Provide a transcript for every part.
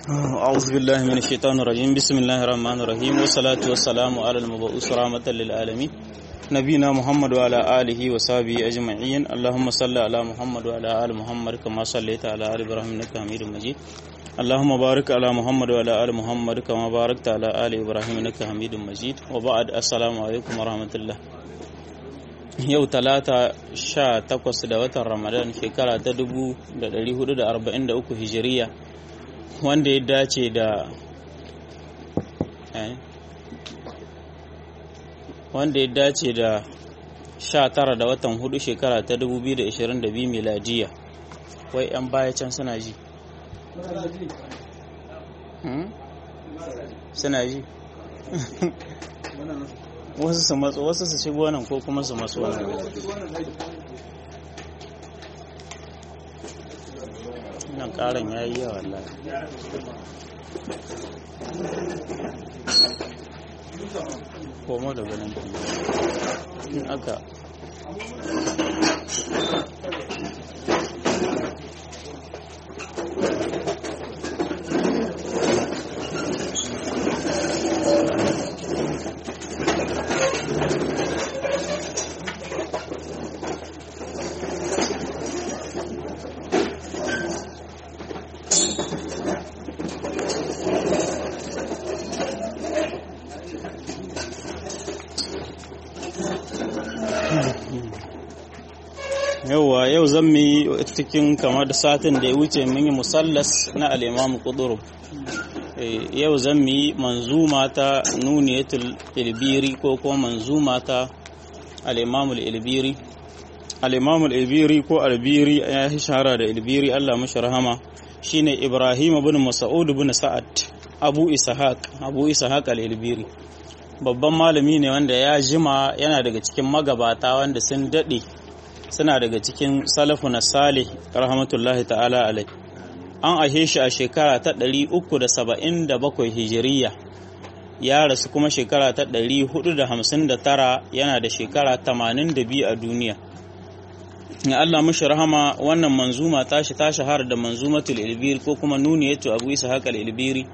أعوذ بالله من الشيطان الرجيم بسم الله الرحمن الرحيم والصلاة والسلام على المبعوث رحمة للعالمين نبينا محمد وعلى آله وصحبه أجمعين اللهم صل على محمد وعلى آل محمد كما صليت على آل إبراهيم إنك حميد مجيد اللهم بارك على محمد وعلى آل محمد كما باركت على آل إبراهيم إنك حميد مجيد وبعد السلام عليكم ورحمة الله yau talata sha takwas da watan ramadan shekara ta dubu da dari hudu da arba'in da uku hijiriya wanda ya dace da wanda ya dace da sha tara da watan hudu shekara ta dubu biyu da ishirin da biyu miladiya wai yan baya can suna ji suna ji wasu su matso wasu su shigo nan ko kuma su matso nan nan karan ya yi yawa wallahi komo da ganin in aka yauwa yau zan mu yi cikin kamar da satin da ya wuce mun yi musallas na al'imamu kuduru yau zan mu yi manzuma ta nuniyatul ilbiri ko kuma manzuma ta al'imamul ilbiri al'imamul ilbiri ko albiri ya yi shahara da ilbiri allah mashi rahama shine ibrahim bin mas'ud bin sa'ad abu ishaq abu ishaq al-ilbiri babban malami ne wanda ya jima yana daga cikin magabata wanda sun daɗe suna daga cikin salafu na salih rahmatullahi ta'ala alai an ahe shi a shekara ta 377 hijiriya ya rasu kuma shekara ta 459 yana da shekara 82 a duniya ya Allah mashi rahama wannan manzuma tashi ta shahara da manzumatul ilbiri ko kuma nuniyatu abu isa haka ilbiri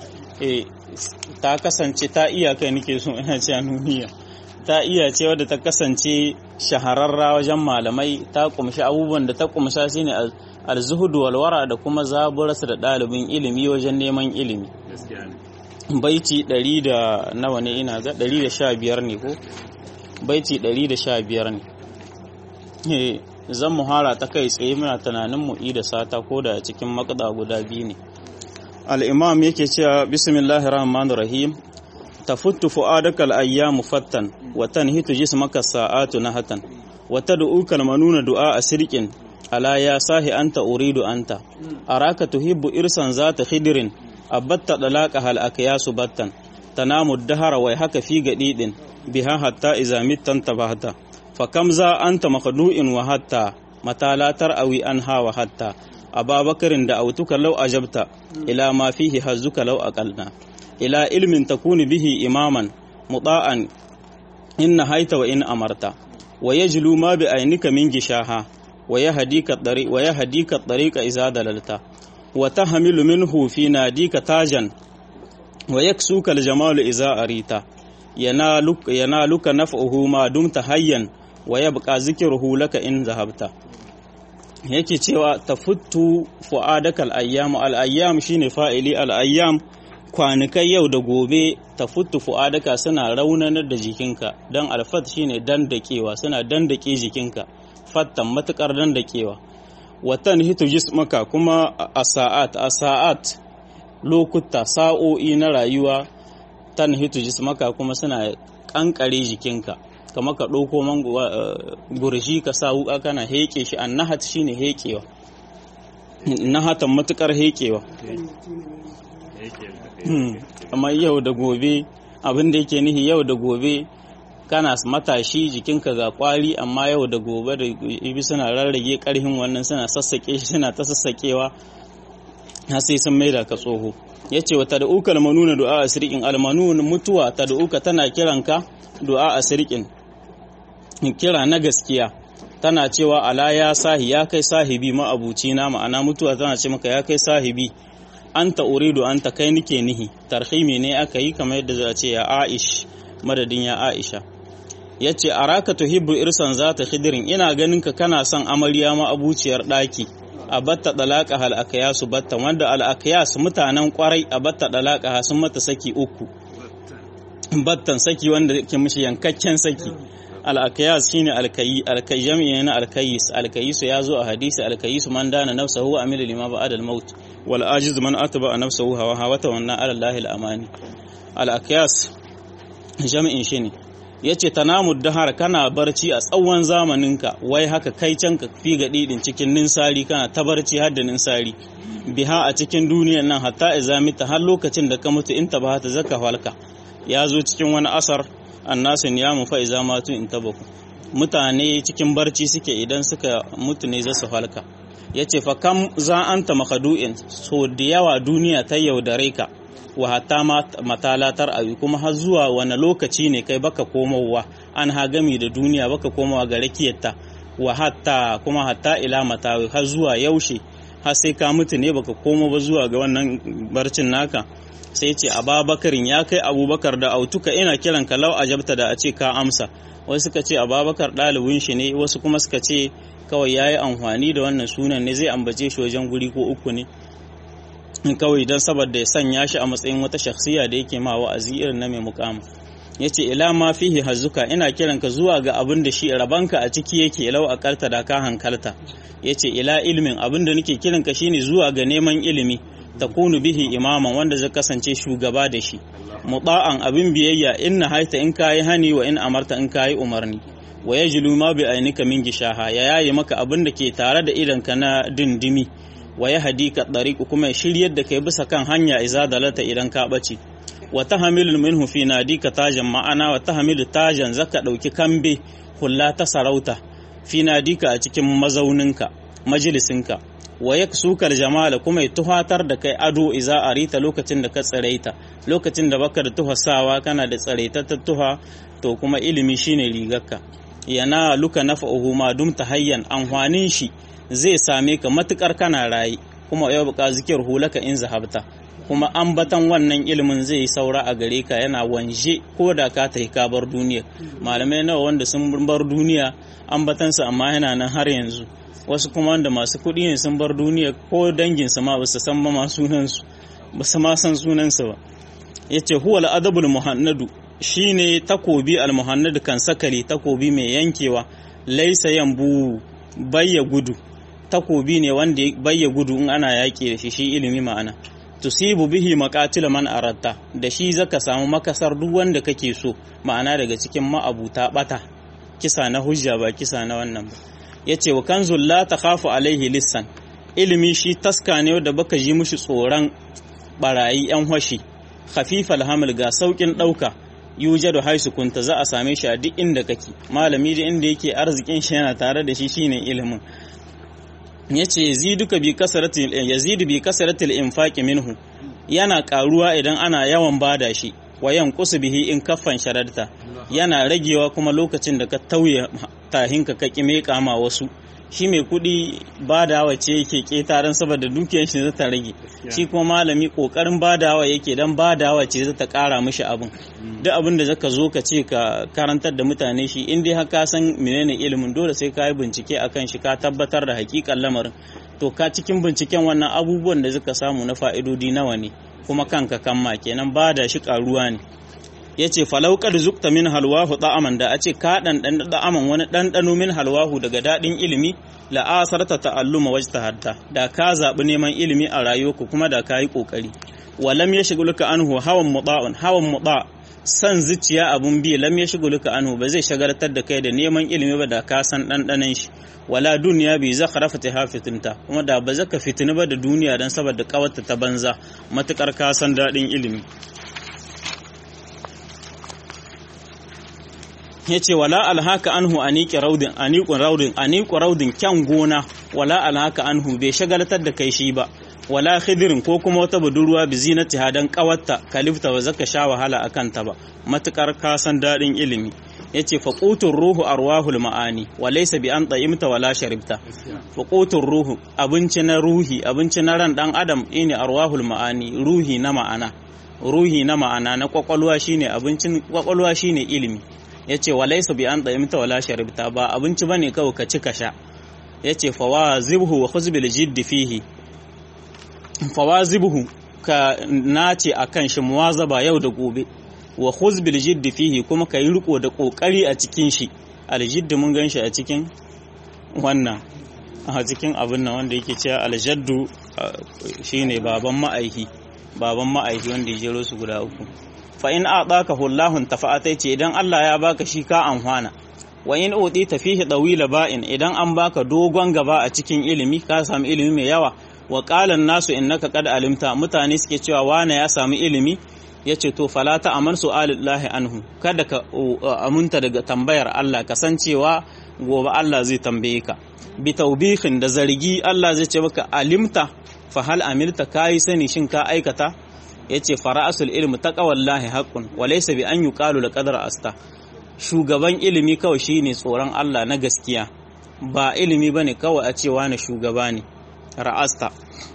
ta kasance ta iyaka nake so ina cewa nuniya ta iya ce wadda ta kasance shahararra wajen malamai ta kumshi abubuwan da ta kumsha shine alzuhudu walwara da kuma zaburarsa da ɗalibin ilimi wajen neman ilimi baiti ɗari da nawa ne ina ga ɗari da sha biyar ne ko baiti ɗari da sha biyar ne zan muhara ta kai tsaye muna tunanin mu da sata ko da cikin makada guda biyu ne al'imam yake cewa bismillahir rahmanir rahim تفت فؤادك الأيام فتا وتنهت جسمك الساعات نهتا وتدعوك المنون دعاء سرق ألا يا ساهي أنت أريد أنت أراك تحب إرسا ذات خدر أبت طلاقها الأكياس بتا تنام الدهر ويحك في جديد بها حتى إذا مت انتبهت فكم ذا أنت مخدوء وحتى متى لا ترأوي أنها وحتى أبا بكر دعوتك لو أجبت إلى ما فيه هزك لو أقلنا إلى علم تكون به إماما مطاعا إن نهيت وإن أمرت ويجلو ما بعينك من جشاها ويهديك الطريق ويهديك الطريق إذا دللت وتحمل منه في ناديك تاجا ويكسوك الجمال إذا أريت ينالك ينالك نفعه ما دمت حيا ويبقى ذكره لك إن ذهبت yake cewa tafuttu fu'adaka al-ayyam al-ayyam shine fa'ili al-ayyam kwanukai yau da gobe ta futu fu'adaka suna raunanar da jikinka don alfat shine dandakewa suna dandake jikinka fattan matukar dandakewa watan hitu jismaka kuma a sa'at a sa'at lokuta sa'o'i na rayuwa tan hitu jismaka kuma suna kankare jikinka kama ka ɗauko man gurshi ka sa wuka kana heƙe shi an nahat shine heƙewa nahatan matukar heƙewa amma yau da gobe abin da yake nihi yau da gobe kana matashi jikinka ga kwari amma yau da gobe da ibi suna rarrage karhin wannan suna sassake shi suna ta sassakewa har sai sun maida ka tsoho ya ce wata da uka almanuna du'a a sirikin almanun mutuwa ta da uka tana kiranka du'a a sirikin kira na gaskiya tana cewa ala ya sahi ya kai sahibi ma'abuci na ma'ana mutuwa tana ce maka ya kai sahibi anta uridu anta kai nike nihi tarhimi ne aka yi kamar yadda za a ce ya aish madadin ya aisha ya ce araka tuhibbu irsan za ta khidirin ina ganin ka kana son amarya ma abuciyar ɗaki a batta dalaka hal akayasu batta wanda al akayas mutanen kwarai a batta dalaka sun mata saki uku battan saki wanda ke mishi yankakken saki al akayas shine alkayi alkayi jami'i na alkayis alkayis ya zo a hadisi alkayis man dana nafsahu wa amila lima ba'da al maut wal ajiz man atba nafsahu hawa hawa ta wannan ala allahi al amani al akayas jami'in shi ne ya ce tanamu dahar kana barci a tsawon zamaninka wai haka kai can ka fi ga ɗiɗin cikin ninsari kana ta barci har da ninsari biha a cikin duniyar nan hatta izamita har lokacin da ka mutu in ta ba ta zaka halka ya zo cikin wani asar annasin ya mu fa iza matu in tabaku mutane cikin barci suke idan suka mutu ne za su halka ya ce fa kam za anta makadu'in so da yawa duniya ta yaudare ka wa hatta matalatar ayu kuma har zuwa wani lokaci ne kai baka komowa an hagami da duniya baka komowa ga rakiyarta wa hatta kuma hatta ila matawi har zuwa yaushe har sai ka mutu ne baka komo ba zuwa ga wannan barcin naka sai ce ababakarin ya kai abubakar da autuka ina kiran ka lau ajabta da a ce ka amsa wasu suka ce ababakar ɗalibin shi ne wasu kuma suka ce kawai ya yi amfani da wannan sunan ne zai ambace shi wajen guri ko uku ne kawai don saboda ya sanya shi a matsayin wata shakhsiya da yake ma wa'azi irin na mai mukama ya ce ila ma fihi hazuka ina kiran ka zuwa ga abin da shi rabanka a ciki yake lau a karta da ka hankalta ya ce ila ilimin abin da nake kiran ka shine zuwa ga neman ilimi ta kunu bihi imaman wanda zai kasance shugaba da shi muta'an abin biyayya in na haita in kayi hani wa in amarta in kayi umarni wa yajlu ma bi ainika min gishaha ya yayi maka abin da ke tare da idanka na dindimi wa ya hadika ɗariƙu kuma ya shiryar da kai bisa kan hanya iza dalata idan ka ɓace wa ta hamilu minhu fi nadika tajan ma'ana wa ta hamilu tajan zaka ɗauki kambe hulla ta sarauta fi nadika a cikin mazauninka majalisinka wa ya sukar jamala kuma ya tuhatar da kai ado iza arita lokacin da ka tsiraita lokacin da baka da tuhasawa kana da tsiraitattar tuha to kuma ilimi shine rigarka yana luka nafa'uhu ma dumta hayyan amfanin shi zai same ka matukar kana raye kuma yau buka zikir hulaka in zahabta kuma ambatan wannan ilimin zai yi saura a gare ka yana wanje ko da ka tafi ka bar duniya malamai nawa wanda sun bar duniya ambatansa amma yana nan har yanzu wasu kuma wanda masu kuɗi ne sun bar duniya ko danginsa ma ba su san ma sunansu ba su ma san sunansa ba yace huwa al-adabul muhannadu shine takobi al-muhannadu kan sakali takobi mai yankewa laisa yambu bayya gudu takobi ne wanda bayya gudu in ana yaƙi da shi shi ilimi ma'ana tusibu bihi maqatil man aratta da shi zaka samu makasar duk wanda kake so ma'ana daga cikin ma'abuta bata kisa na hujja ba kisa na wannan ba yace wa kanzul la takhafu alaihi lissan ilimi shi taska ne da baka ji mushi tsoron barayi yan hoshi khafifal hamil ga saukin dauka yujadu haisu kunta za a same shi a duk inda kake malami da inda yake arzikin shi yana tare da shi shine ilimin yace yaziduka bi kasratil yazidu bi kasratil infaqi minhu yana karuwa idan ana yawan bada shi wa yanqusu bihi in kaffan shararta yana ragewa kuma lokacin da ka tauye tahinka ka kime kama wasu shi mai kuɗi badawa ce yake ƙetaren saboda dukiyar shi zata rage shi kuma malami ƙoƙarin badawa yake dan badawa ce zata ƙara mishi abin duk abin da zaka zo ka ce ka karantar da mutane shi in dai haka san menene ilimin dole sai ka yi bincike akan shi ka tabbatar da hakikan lamarin to ka cikin binciken wannan abubuwan da zaka samu na fa'idodi nawa ne kuma kanka kamma kenan bada shi ƙaruwa ne ya ce falaukar zukta min halwahu da'aman da a ce ka ɗanɗan da'aman wani ɗanɗano min halwahu daga daɗin ilimi la'asarta ta'alluma wajta hatta da ka zaɓi neman ilimi a rayuwarku kuma da ka yi ƙoƙari walam ya shiguluka anhu hawan muda'un hawan muda san zuciya abun bi lam ya shiguluka anhu ba zai shagartar da kai da neman ilimi ba da ka san ɗanɗanon shi wala duniya bi zakharafa ta fitinta kuma da ba zaka fitini ba da duniya dan saboda kawarta ta banza matukar ka san daɗin ilimi ya ce wala alhaka anhu aniki raudin aniqun raudin aniqu raudin kyan gona wala alhaka anhu bai shagaltar da kai shi ba wala khidirin ko kuma wata budurwa bi zinati hadan kawatta kalifta wa zaka sha wahala akan ta ba matukar ka san dadin ilimi yace faqutun ruhu arwahul ma'ani wa laysa bi an ta'imta wala sharibta faqutun ruhu abinci na ruhi abinci na ran dan adam ne arwahul ma'ani ruhi na ma'ana ruhi na ma'ana na kwakwalwa shine abincin kwakwalwa shine ilimi yace wa laysa bi an ta'imta wala sharibta ba abinci bane kawai ka ci ka sha yace fawazibhu wa khuz bil jiddi fihi fawazibhu ka nace akan shi muwazaba yau da gobe wa khuz bil jiddi fihi kuma ka yi riko da kokari a cikin shi al jiddi mun ganshi a cikin wannan a cikin abin nan wanda yake cewa al jaddu shine baban ma'aihi baban ma'aihi wanda ya jero su guda uku fa in a'taka hullahun tafa'ata ce idan Allah ya baka shi ka anhwana wa in utita fihi dawila ba'in idan an baka dogon gaba a cikin ilimi ka samu ilimi mai yawa wa qala nasu innaka qad alimta mutane suke cewa wane ya samu ilimi yace to fala ta aman su'alillahi anhu kada ka amunta daga tambayar Allah kasancewa gobe Allah zai tambaye ka bi taubihin da zargi Allah zai ce maka alimta fa hal amilta kai sani shin ka aikata yace fara'asul ilmi taqwallahi haqqun wa laysa bi an yuqalu laqad asta shugaban ilimi kawai shine tsoron Allah na gaskiya ba ilimi bane kawai a cewa na shugaba ne ra'asta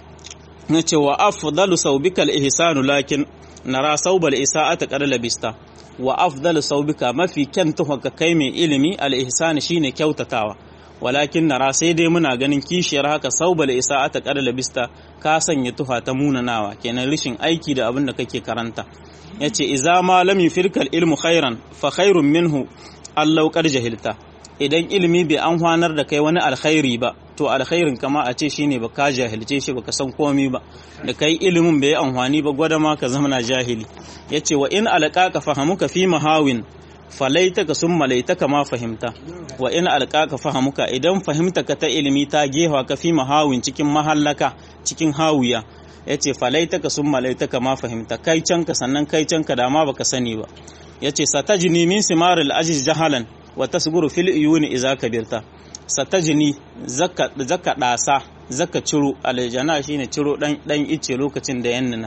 nace wa afdalu saubikal ihsanu lakin nara saubal isa'ata qad labista wa afdalu saubika mafi kyan tuhaka kai mai ilimi al ihsan shine kyautatawa walakin nara sai dai muna ganin kishiyar haka saubal isa'ata qad labista ka sanya tufa ta munanawa kenan rishin aiki da abin da kake karanta yace iza ma lam yufirkal ilmu khairan fa khairun minhu allau qad jahilta idan ilimi bai an hwanar da kai wani alkhairi ba to alkhairin kama a ce shine ba ka jahilce shi baka san komai ba da kai ilimin bai amfani ba gwada ma ka zama jahili yace wa in alqaka fahamuka fi mahawin falaitaka sun malaitaka ma fahimta wa in alqaka fahamuka idan fahimta ka ta ilimi ta gewa ka fi mahawin cikin mahallaka cikin hawiya yace falaitaka sun malaitaka ma fahimta kai canka sannan kai canka da ma baka sani ba yace satajni min simaril ajiz jahalan wa tasguru fil uyuni idza kabirta satajni zaka zaka dasa zaka ciro aljana shine ciro dan dan ice lokacin da yannana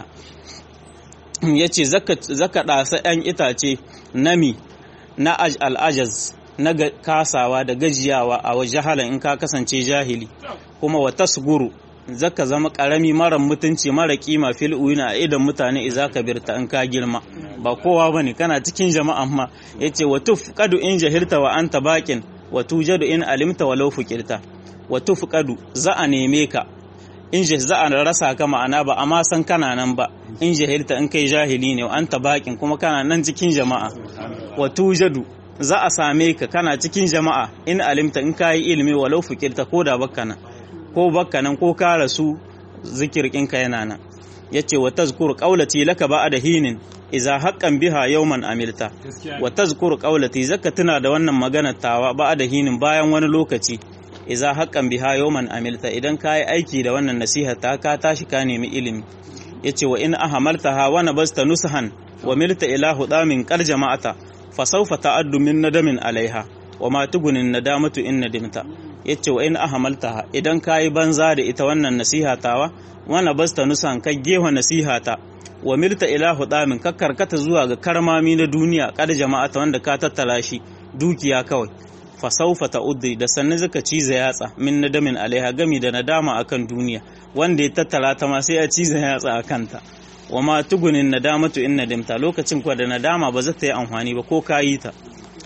yace zaka zaka dasa ɗan itace nami na al-ajaz na kasawa da gajiyawa a wajahalan in ka kasance jahili kuma wa tasguru zaka zama karami mara mutunci mara kima fil uyuna a idan mutane iza ka birta in ka girma ba kowa bane kana cikin jama'a ma yace wa tufqadu in jahilta wa anta baqin wa tujadu in alimta walau fuqirta wa tufqadu za a neme ka in za a rasa ka ma'ana ba amma san kana nan ba in jahilta in kai jahili ne wa anta baqin kuma kana nan cikin jama'a wa tujadu za a same ka kana cikin jama'a in alimta in kayi ilimi walau fuqirta ko da bakka nan ko bakka nan ko ka rasu zikirkinka yana nan yace wa tazkur qawlati laka ba'da hinin idza haqqan biha yawman amilta wa tazkur qawlati zaka tuna da wannan magana tawa ba'da hinin bayan wani lokaci idza haqqan biha yawman amilta idan kai aiki da wannan nasiha ta ka tashi ka nemi ilimi yace wa in ahamaltaha wa nabasta nushan wa milta ila hudamin qal jama'ata fa sawfa ta'addu min nadamin alaiha wa ma tugunin nadamatu in nadimta yace wa in ahamaltaha idan kayi banza da ita wannan nasiha tawa wana basta nusan ka gewa nasihata wa milta ila hudamin ka karkata zuwa ga karmami na duniya kad jama'ata wanda ka tattala shi dukiya kawai fa saufa ta'uddi da sannan zaka ciza yatsa min nadamin alaiha gami da nadama akan duniya wanda ya tattala ta ma sai ya ciza yatsa akan ta wa ma tugunin nadamatu in nadimta lokacin kuwa da nadama ba za ta yi amfani ba ko kayi ta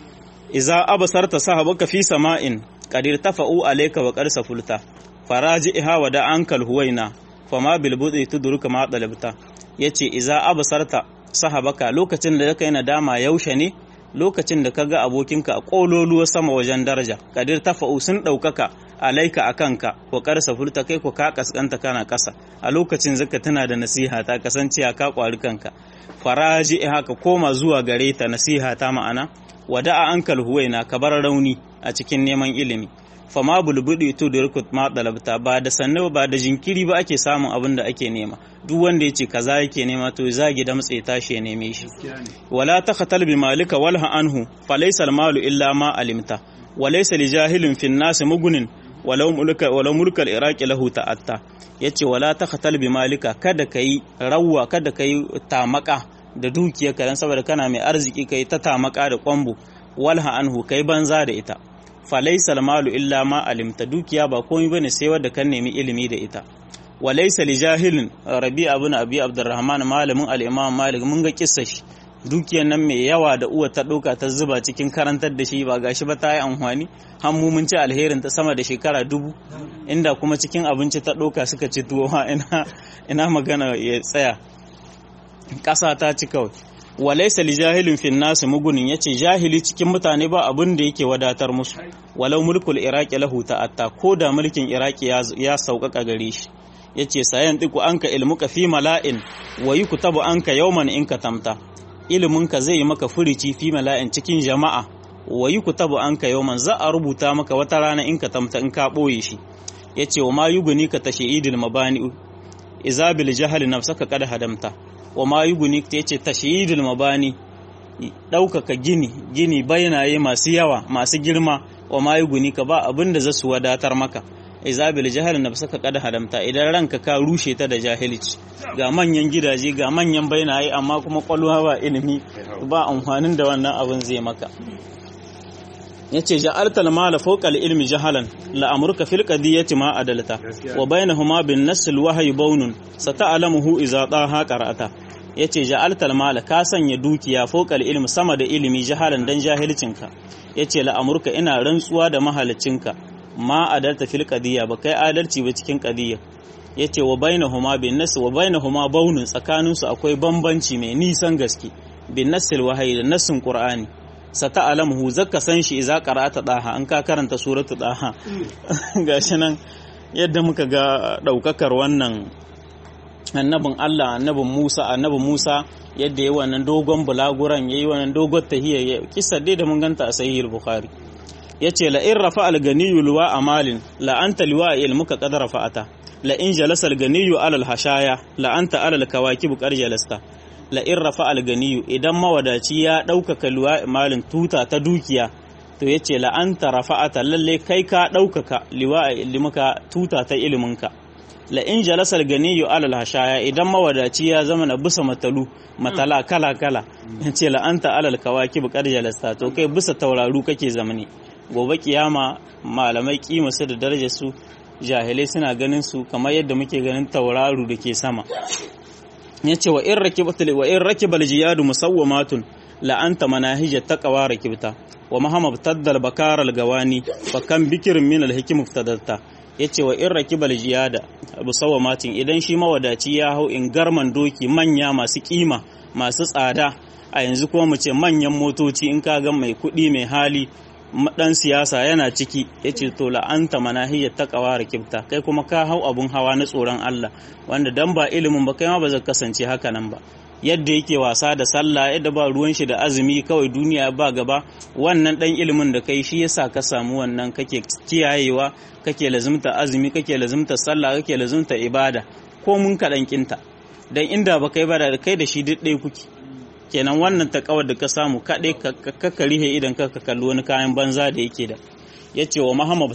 iza abasarta sahabaka fi sama'in qadir tafa'u alayka wa qarsa fulta faraji'iha wa da ankal huwaina fama bil bud'i tudruka ma dalabta yace iza abasarta sahabaka lokacin da kai nadama yaushe ne lokacin da kaga abokinka a kololuwa sama wajen daraja qadir tafa'u sun daukaka alaika akanka wa qarsa fulta kai ko ka kaskanta kana kasa a lokacin zaka tana da nasiha ta kasance ka kwari kanka faraji'iha ka koma zuwa gare ta nasiha ta ma'ana wada'a ankal huwaina ka bar rauni a cikin neman ilimi fama bulbudi to da rukut ma dalabta ba da sannu ba da jinkiri ba ake samun abin da ake nema duk wanda yace kaza yake nema to zagi da matsayi tashi ya neme shi wala takhatal bi malika walha anhu falaysa al malu illa ma alimta walaysa li jahilin fin nas mugunin walau mulka walau mulka al iraqi lahu ta'atta yace wala takhatal bi malika kada kai rawwa kada kai tamaka da dukiyarka dan saboda kana mai arziki kai ta tamaka da kwambo walha anhu kai banza da ita falaysa malu illa ma alimta dukiya ba komai bane sai wanda kan nemi ilimi da ita walaysa li jahilin rabi ibn abi abdurrahman malamin al-imam malik mun ga kissa shi dukiyar nan mai yawa da uwa ta ɗauka ta zuba cikin karantar da shi ba gashi ba ta yi amfani hannu mun ci alherin ta sama da shekara dubu inda kuma cikin abinci ta ɗauka suka ci tuwo ma ina ina magana ya tsaya ƙasa ta ci kawai walaisa li jahilin fin nasu mugunin yace jahili cikin mutane ba abin da yake wadatar musu walau mulkul iraki lahu ta'atta ko da mulkin iraki ya sauƙaƙa gare shi yace sayan diku anka ilmuka fi mala'in wa yuktabu anka yawman in ka tamta iliminka zai yi maka furici fi mala'in cikin jama'a wa yi ku tabu an ka yawman za a rubuta maka wata rana in ka tamta in ka ɓoye shi ya ce wa ma yi guni ka tashe idil mabani izabil jahali nafsaka kada hadamta wa ma yi guni ta ce tashe idil mabani ɗaukaka gini gini bayanaye masu yawa masu girma wa ma yi guni ka ba abin da za su wadatar maka izabil jahal nafsaka kada hadamta idan ranka ka rushe ta da jahilci ga manyan gidaje ga manyan bainaye amma kuma kwalwa ba ilimi ba amfanin da wannan abin zai maka yace ja'alta al-mala fawqa al-ilmi jahalan la amruka fil qadiyati ma adalta wa bainahuma bin nasl wahyi bawnun sata'lamuhu idza taha qara'ata yace ja'alta al-mala ka sanya dukiya fawqa al-ilmi sama da ilimi jahalan dan jahilcinka yace la amruka ina rantsuwa da mahalicinka ma adalta fil qadiyya ba kai adalci ba cikin qadiyya yace wa bainahuma bin nas wa bainahuma baunun tsakanin su akwai bambanci mai nisan gaske bin nasil wahayi da nasin qur'ani sata'alamuhu zakka san shi idza qara'ata daha an ka karanta suratu daha gashi nan yadda muka ga daukakar wannan annabin Allah annabin Musa annabin Musa yadda yayi wannan dogon bulaguran yayi wannan dogon tahiyya kissa dai da mun ganta a sahih bukhari ya ce la'in rafa alganiyu luwa a malin la'anta liwa a ilmuka ƙadar rafa'ata la'in jalasa alganiyu alal hashaya la'anta alal kawaki bukar jalasta la'in rafa alganiyu idan mawadaci ya ɗaukaka luwa malin tuta ta dukiya to ya ce la'anta rafa'ata lalle kai ka ɗaukaka liwa a ilmuka tuta ta iliminka la'in jalasa alganiyu alal hashaya idan mawadaci ya zama na bisa matalu matala kala kala ya ce la'anta alal kawaki bukar jalasta to kai bisa tauraru kake zamani gobe kiyama malamai kima su da darajar su jahilai suna ganin su kamar yadda muke ganin tauraru da ke sama ya ce wa in rakibatul wa in rakibal jiyadu musawwamatun la anta manahijat taqwa rakibta wa mahama taddal bakar al gawani fa kan bikirin min al hikim iftadatta yace wa in rakibal jiyada musawwamatin idan shi mawadaci ya hau in garman doki manya masu kima masu tsada a yanzu kuma mu ce manyan motoci in ka ga mai kuɗi mai hali dan siyasa yana ciki ya ce to la'anta manahiyar ta kawara kibta kai kuma ka hau abun hawa na tsoron Allah wanda dan ba ilimin ba kai ma ba zai kasance haka nan ba yadda yake wasa da sallah yadda ba ruwan shi da azumi kawai duniya ba gaba wannan dan ilimin da kai shi yasa ka samu wannan kake kiyayewa kake lazumta azumi kake lazumta sallah kake lazumta ibada ko mun kaɗan kinta dan inda ba kai ba da kai da shi duk ɗaya kuke kenan wannan takawar da ka samu kaɗai ka rihe idan ka kalli wani kayan banza da yake da ya ce wa mahamab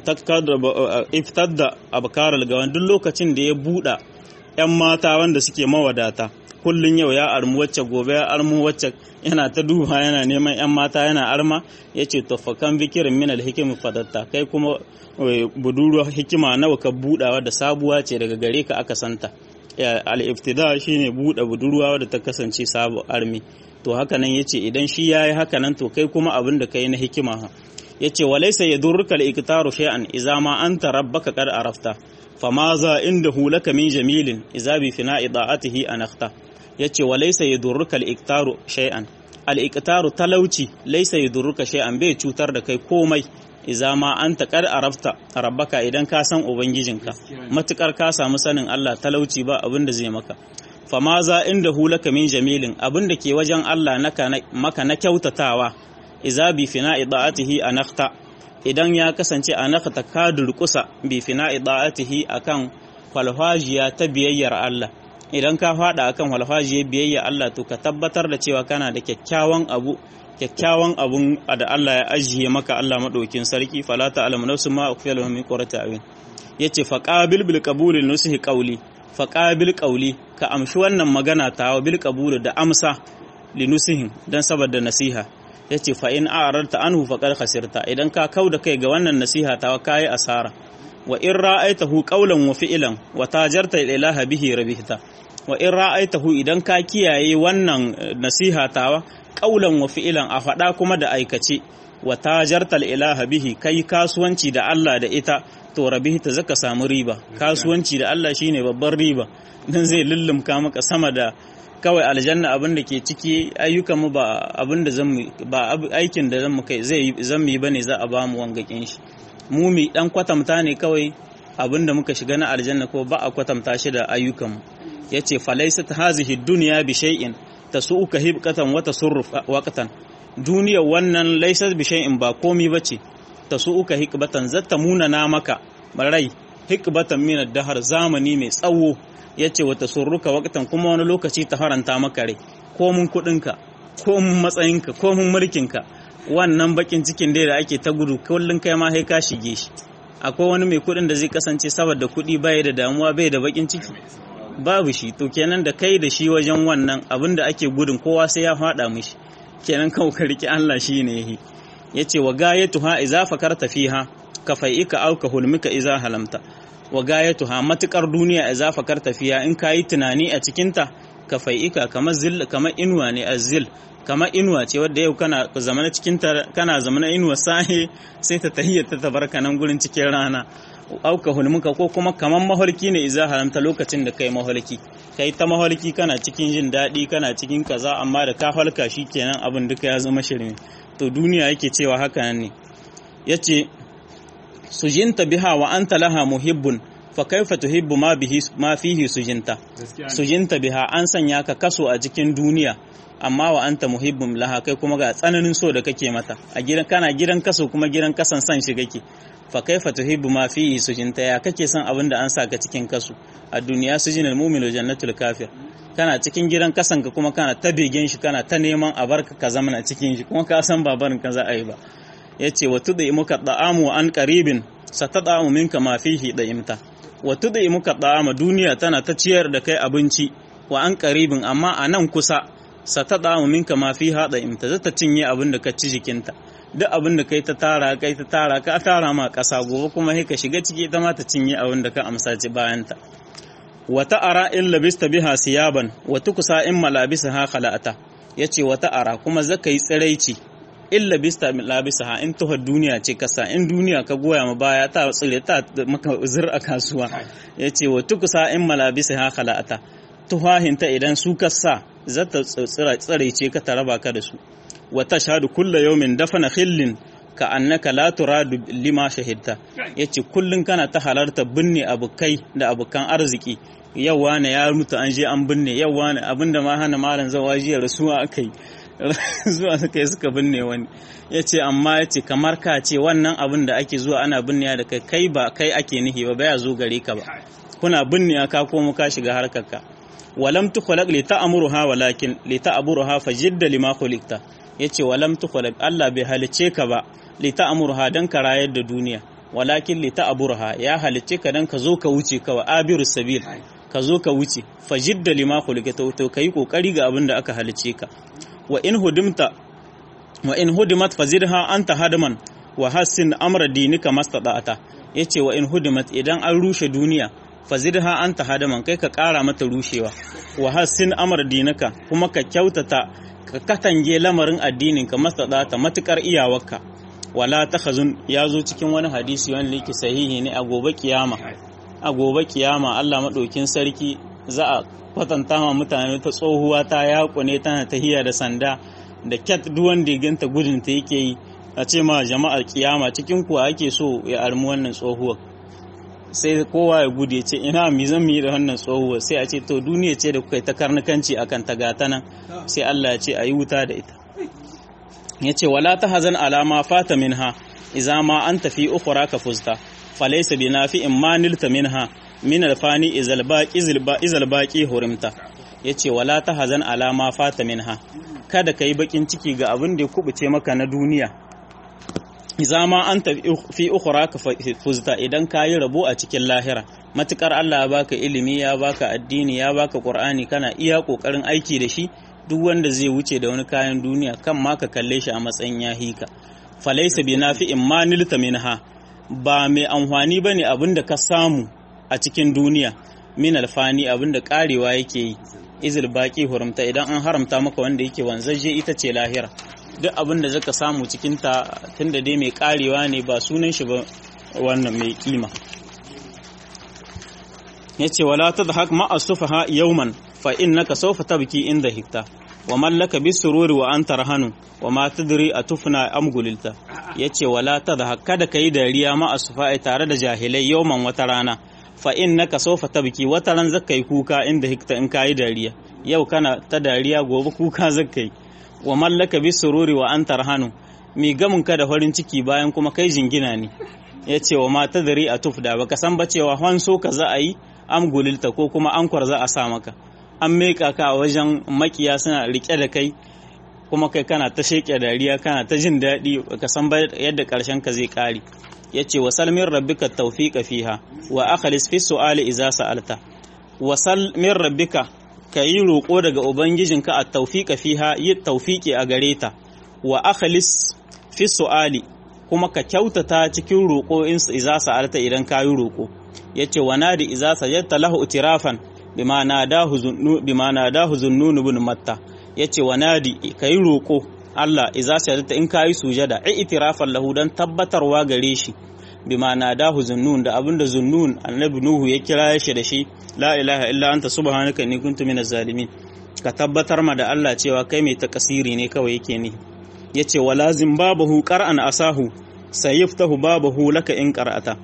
iftar da abkarar gawan duk lokacin da ya buɗa 'yan mata wanda suke mawadata kullum yau ya armu wacce gobe ya armu wacce yana ta duba yana neman 'yan mata yana arma ya ce toffakan bikirin minal hikimin fadatta kai kuma budurwa hikima nawa ka buɗawa da sabuwa ce daga gare ka aka santa al-iftida shine buɗe budurwa da ta kasance sabu armi to haka nan yace idan shi yayi haka nan to kai kuma abin da kai na hikima ha yace walaysa yadurruka al-iktaru shay'an idza ma anta rabbaka qad arafta fama za indahu laka min jamilin idza bi fina'i da'atihi anakhta yace walaysa yadurruka al-iktaru shay'an al-iktaru talauci laysa yadurruka shay'an bai cutar da kai komai iza ma an taƙar arafta rabbaka idan ka san ubangijinka matukar ka samu sanin Allah talauci ba abin da zai maka fama za inda hulaka min jamilin abin da ke wajen Allah maka na kyautatawa iza bi fina ida'atihi anakta idan ya kasance anakta ka durkusa bi fina ida'atihi akan falfajiya ta biyayyar Allah idan ka fada akan falfajiyar biyayyar Allah to ka tabbatar da cewa kana da kyakkyawan abu kyakkyawan abun da Allah ya ajiye maka Allah maɗaukin sarki fala ta'lamu nafsun ma ukhfiya lahum min qurrati a'yun yace fa qabil bil qabuli nusihi qawli fa qabil qawli ka amshi wannan magana ta wa bil qabuli da amsa li nusihin dan saboda nasiha yace fa in a'rarta anhu faqad khasirta idan ka kauda kai ga wannan nasiha ta kai asara wa in ra'aitahu qawlan wa fi'lan wa tajarta ilaha bihi rabihta wa in ra'aitahu idan ka kiyaye wannan nasiha tawa qawlan wa fi'lan a faɗa kuma da aikace wa tajarta ilaha bihi kai kasuwanci da Allah da ita to rabihta zaka samu riba kasuwanci da Allah shine babban riba dan zai lullumka maka sama da kawai aljanna abin da ke ciki ayyukan mu ba abin da zan ba aikin da zan kai zai zan yi bane za a ba mu wangakin shi mu mi dan kwatamta ne kawai abin da muka shiga na aljanna ko ba a kwatamta shi da ayyukan mu yace falaysat hazihi dunya bi shay'in tasu'uka hibqatan wa tasurruf waqtan duniya wannan laysat bi shay'in ba komi bace tasu'uka hikbatan zatta munana maka rai hikbatan min ad-dahr zamani mai tsawo yace wata surruka waqtan kuma wani lokaci ta haranta maka rai ko mun kudinka ko mun matsayinka ko mun mulkinka wannan bakin cikin dai da ake ta gudu kullun kai ma sai ka shige shi akwai wani mai kudin da zai kasance saboda kudi bai da damuwa bai da bakin ciki babu shi to kenan da kai da shi wajen wannan abin da ake gudun kowa sai ya fada mishi kenan kawai ka riki Allah shi ne yahi yace wa gayatuha idza fakarta fiha ka fai'ika au ka hulmika idza halamta wa gayatuha matukar duniya idza fakarta fiha in kayi tunani a cikin ta ka fai'ika kamar zil kamar inuwa ne azil kamar inuwa ce wadda yau kana zamana cikin ta kana zamana inuwa sahi sai ta tahiyyata ta barka nan gurin cikin rana auka hulmuka ko kuma kaman maholki ne iza haramta lokacin da kai maholki kai ta maholki kana cikin jin daɗi kana cikin kaza amma da ka halka shi kenan abin duka ya zama shirme to duniya yake cewa haka nan ne yace sujinta biha wa anta laha muhibbun fa kaifa tuhibbu ma bihi ma fihi sujinta sujinta biha an sanya ka kaso a cikin duniya amma wa anta muhibbun laha kai kuma ga tsananin so da kake mata a gidan kana gidan kaso kuma gidan kasan san shi kake fa kaifa tuhibbu ma fihi sujinta ya kake son abin da an saka cikin kasu a duniya sujinal mu'minu jannatul kafir kana cikin gidan kasan ka kuma kana ta begen shi kana ta neman a barka ka zama cikin shi kuma ka san babarin ka za a yi ba yace wa tudai muka da'amu an qaribin satada'amu minka ma fihi da'imta wa tudai muka da'ama duniya tana ta ciyar da kai abinci wa an qaribin amma a nan kusa satada'amu minka ma fiha da'imta zata cinye abin da ka ci jikinta duk abin da kai ta tara kai ta tara ka tara ma ƙasa gobe kuma sai ka shiga ciki ita ma ta cinye abin da ka amsa ci bayanta wata ara in labista biha siyaban wa tukusa in malabisaha khala'ata yace wata ara kuma zaka yi tsiraici in labista labisaha in tuhar duniya ce kasa in duniya ka goya ma baya ta tsire ta maka zur a kasuwa yace wa tukusa in malabisaha khala'ata tuhahinta idan su kasa zata tsiraice ka ta raba ka da su wata shahadu kulla yaumin dafana khillin ka annaka la turadu lima shahidta yace kullun kana ta halarta binne abukai da abukan arziki yau wani ya mutu an je an binne yau wani abinda ma hana malam zawa jiya rasuwa akai zuwa suka yi suka binne wani yace amma yace kamar ka ce wannan abin da ake zuwa ana binne da kai kai ba kai ake nihi ba baya zo gare ka ba kuna binne ka komo ka shiga harkar ka walam tukhlaq li ta'muruha walakin li ta'buruha fajidda lima khuliqta yace walam tukhlaq Allah bai halice ka ba li ta'murha dan ka rayar da duniya walakin li ta'burha ya halice ka dan ka zo ka wuce ka wa abirus sabil ka zo ka wuce fajidda lima khuliqta to kai kokari ga abin da aka halice ka wa in hudimta wa in hudimat fazidha anta hadaman wa hassin amra dinika mastada'ata yace wa in hudimat idan an rushe duniya fazidha anta hadaman kai ka kara mata rushewa wa hassin amra dinaka kuma ka kyautata ka katange lamarin addinin ka mastada'ata matukar iyawarka wala takhazun ya zo cikin wani hadisi wanda yake sahihi ne a gobe kiyama a gobe kiyama Allah madaukin sarki za a kwatanta ma mutane ta tsohuwa ta yakune tana tahiya da sanda da cat duk wanda ya ganta gudun ta yake yi a ce ma jama'ar kiyama cikin kuwa ake so ya armi wannan tsohuwar sai kowa ya gudu ya ce ina mi zan yi da wannan tsohuwar sai a ce to duniya ce da kuka ta karnukanci akan ta gata nan sai Allah ya ce a yi wuta da ita ya ce wala ta hazan alama fata minha iza ma an tafi ukhra ka fuzta falaysa bi nafi'in ma nilta minha min alfani izal baqi izal baqi hurimta yace wala ta hazan alama fata minha kada kai bakin ciki ga abin da ya kubuce maka na duniya iza ma an tafi fi ukhra ka fuzta idan kayi rabo a cikin lahira matukar Allah ya baka ilimi ya baka addini ya baka qur'ani kana iya kokarin aiki da shi duk wanda zai wuce da wani kayan duniya kan ma ka kalle shi a matsayin ya hika falaisa bi nafi'in ma nilta minha ba mai amfani bane abin da ka samu a cikin duniya min alfani abin da karewa yake yi izil baki hurumta idan an haramta maka wanda yake wanzaje ita ce lahira duk abin da zaka samu cikin ta tunda dai mai karewa ne ba sunan shi ba wannan mai kima yace wala tadhak ma asufaha yawman fa innaka sawfa tabki inda hikta wa mallaka bisururi wa anta rahanu wa ma tadri atufna am gulilta yace wala tadhak kada kai dariya ma asufa tare da jahilai yawman wata rana fa innaka sawfa tabki wata ran zakai kuka inda hikta in kai dariya yau kana ta dariya gobe kuka zakai wa mallaka bisururi wa anta rahanu mi gamin ka da farin ciki bayan kuma kai jingina ne yace wa ma tadri atufda baka san ba cewa hanso ka za a yi am gulilta ko kuma ankwar za a sa maka an meka ka a wajen makiya suna rike da kai kuma kai kana ta sheke dariya kana ta jin daɗi ka san ba yadda ƙarshen ka zai ƙare yace wa salmin rabbika tawfiqa fiha wa akhlis fi su'ali idza sa'alta wa salmin rabbika kayi roƙo daga ubangijinka a tawfiqa fiha yi tawfiqi a gare ta wa akhlis fi su'ali kuma ka kyautata cikin roƙo in idza sa'alta idan kayi roƙo yace wa nadi idza sajadta lahu utirafan bima nadahu zunnu bima nadahu zunnun ibn matta yace wa nadi kai roko Allah idza sajadta in kai sujada ai itirafan lahu dan tabbatarwa gare shi bima nadahu zunnun da abinda zunnun annabi nuhu ya kira shi da shi la ilaha illa anta subhanaka inni kuntu minaz zalimin ka tabbatar ma da Allah cewa kai mai takasiri ne kawai yake ni yace walazim babahu qara'an asahu sayiftahu babahu laka in qara'ata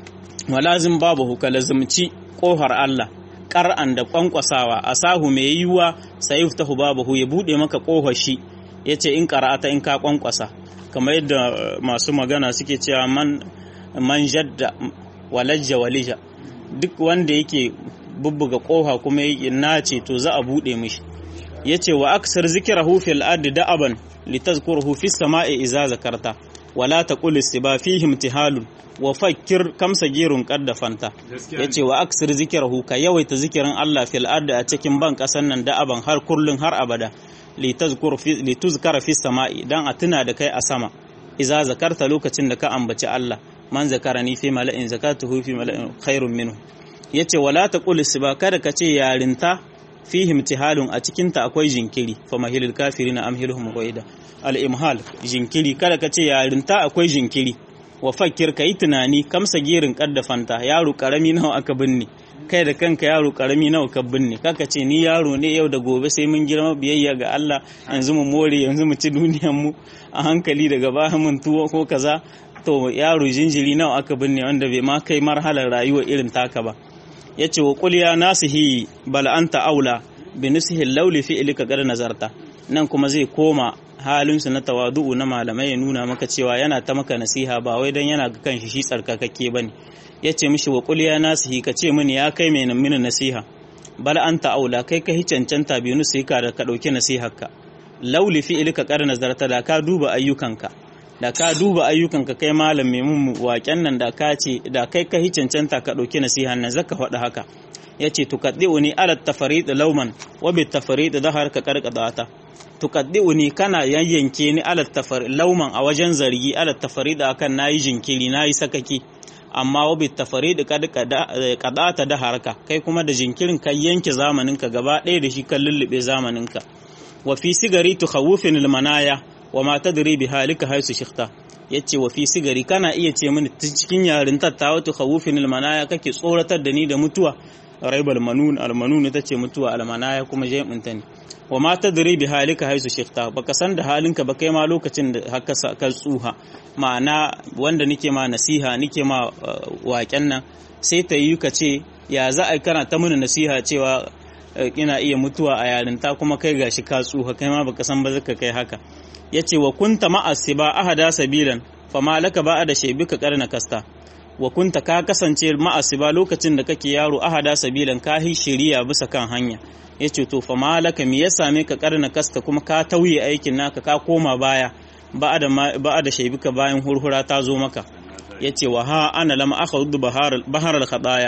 walazim babahu ka lazimci kohar Allah qar'an da kwankwasawa asahu mai yiwuwa sayiftahu babahu ya bude maka kohar shi yace in qara'ata in ka kwankwasa kamar yadda masu magana suke cewa man man jadda walajja walija duk wanda yake bubbuga koha kuma yake nace to za a bude mishi yace wa aksar zikrahu fil ardi da'aban litazkuruhu fis sama'i idza zakarta wala taqul istiba fihi imtihalun wa fakkir kam sagirun qaddafanta yace wa aksar zikrahu ka yawaita zikirin Allah fil ardi a cikin ban kasan nan da'aban har kullun har abada litazkur fi lituzkara fis sama'i dan a tuna da kai a sama idza zakarta lokacin da ka ambaci Allah man zakarani fi mala'in zakatuhu fi mala'in khairun minhu yace wala taqul istiba kada ka ce yarinta fihi imtihalun a cikin ta akwai jinkiri fa mahilul kafirina amhilhum qaida al imhal jinkiri kada ka ce yarinta akwai jinkiri wa fakkir kai tunani kamsa girin kaddafanta yaro karami nawa aka binne kai da kanka yaro karami nawa ka binne kaka ce ni yaro ne yau da gobe sai mun girma biyayya ga Allah yanzu mu more yanzu mu ci duniyar mu a hankali daga baya mun tuwo ko kaza to yaro jinjiri nawa aka binne wanda bai ma kai marhalar rayuwa irin taka ba yace wa qul ya nasihi bal anta aula bi nasihi lauli fi ilika gar nazarta nan kuma zai koma halinsu na tawadu'u na malamai ya nuna maka cewa yana ta maka nasiha ba wai dan yana ga kanshi shi tsarkakakke bane yace mishi wa qul ya nasihi ka ce mini ya kai mai mini nasiha bal anta aula kai ka hi cancanta bi nusika da ka dauki nasiharka lauli fi ilika gar nazarta da ka duba ayyukanka da ka duba ayyukanka kai malam mai mun waken nan da ka ce da kai ka hi cancanta ka dauki nasiha nan zaka faɗi haka yace tuqaddiuni ala tafarid lauman wa bi tafarid dahar ka karkadata tuqaddiuni kana yayyanke ni ala tafarid lauman a wajen zargi ala tafarid akan nayi jinkiri nayi sakaki amma wa bi tafarid kad kadata daharka kai kuma da jinkirin kai yanke zamaninka gaba ɗaya da shi kan lullube zamaninka wa fi sigari tukhawufin almanaya wa ma tadri bi halika haisu shikhta yace wa fi sigari kana iya ce mini cikin yarintar ta wato khawufin almanaya kake tsoratar da ni da mutuwa raibal manun almanun ita ce mutuwa almanaya kuma jami'in ta ne wa ma tadri bi halika haisu shikhta baka san da halinka ba kai ma lokacin da haka ka tsuha ma'ana wanda nike ma nasiha nike ma waken nan sai ta yi ka ce ya za a kana ta mini nasiha cewa ina iya mutuwa a yarinta kuma kai gashi ka tsuha kai ma baka san ba zaka kai haka yace wa kunta ma'asiba ahada sabilan fama laka ba da shebika karna kasta wa kunta ka kasance ma'asiba lokacin da kake yaro ahada sabilan ka hi shiriya bisa kan hanya yace to fama laka me ya same ka karna kasta kuma ka tauye aikin naka ka koma baya ba da ba da shebika bayan hurhura ta zo maka yace wa ha ana lam akhudhu bahar bahar al khadaya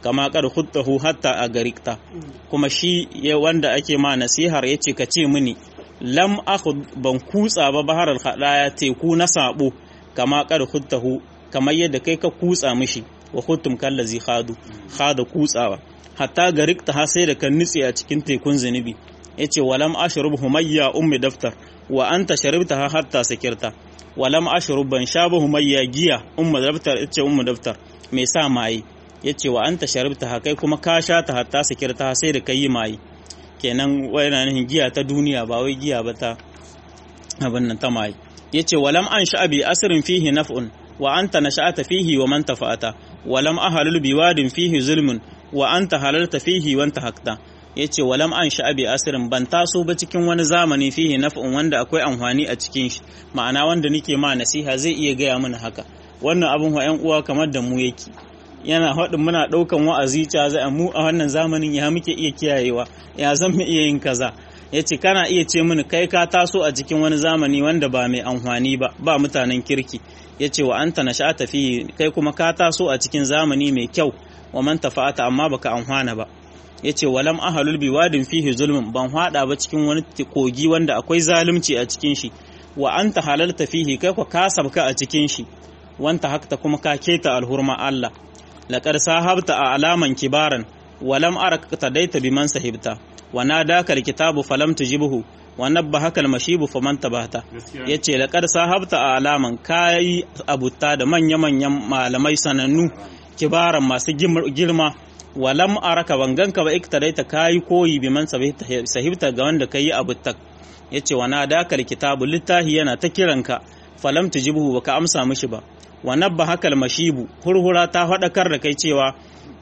kama kar khuttahu hatta a garikta kuma shi wanda ake ma nasihar yace ka ce mini lam akhud ban kutsa ba baharal hadaya teku na sabo kama kar khuttahu kamar yadda kai ka kutsa mishi wa khuttum kallazi khadu khada kutsawa hatta garikta har sai da kan nutse a cikin tekun zunubi yace walam ashrub humayya ummi daftar wa anta sharibta hatta sakirta walam ashrub ban shaba humayya giya ummu daftar yace ummu daftar me sa maye yace wa anta sharibta kai kuma ka sha ta hatta sakirta sai da kai maye kenan wayana nihin giya ta duniya ba wai giya ba ta abin nan ta maye yace walam an sha'abi asrin fihi naf'un wa anta nasha'ata fihi wa man tafa'ata walam ahalul biwadin fihi zulmun wa anta halalta fihi wa anta hakta yace walam an sha'abi asirin ban taso ba cikin wani zamani fihi naf'un wanda akwai amfani a cikin shi ma'ana wanda nake ma nasiha zai iya gaya mana haka wannan abun wa ƴan uwa kamar da mu yake yana haɗin muna ɗaukan wa'azi ca za mu a wannan zamanin ya muke iya kiyayewa ya zan mu iya yin kaza yace kana iya ce mini kai ka taso a cikin wani zamani wanda ba mai amfani ba ba mutanen kirki yace wa anta nasha'ata fi kai kuma ka taso a cikin zamani mai kyau wa man tafa'ata amma baka amfana ba yace walam ahalul biwadin fihi zulmun ban hada ba cikin wani kogi wanda akwai zalunci a cikin shi wa anta halalta fihi kai ko ka sabka a cikin shi wanta hakta kuma ka keta alhurma Allah laqad sahabta a alaman kibaran walam araka tadaita biman sahibta wa nadaka alkitabu falam tujibhu wa nabbahaka almashibu faman tabata yace laqad sahabta a alaman kai abutta da manya manyan malamai sanannu kibaran masu girma walam araka banganka ba iktadaita kayi koyi biman sahibta ga wanda kayi abutta yace wa nadaka alkitabu littahi yana ta kiranka falam tujibhu baka amsa mishi ba wa nabbahaka almashibu hurhura ta fadakar da kai cewa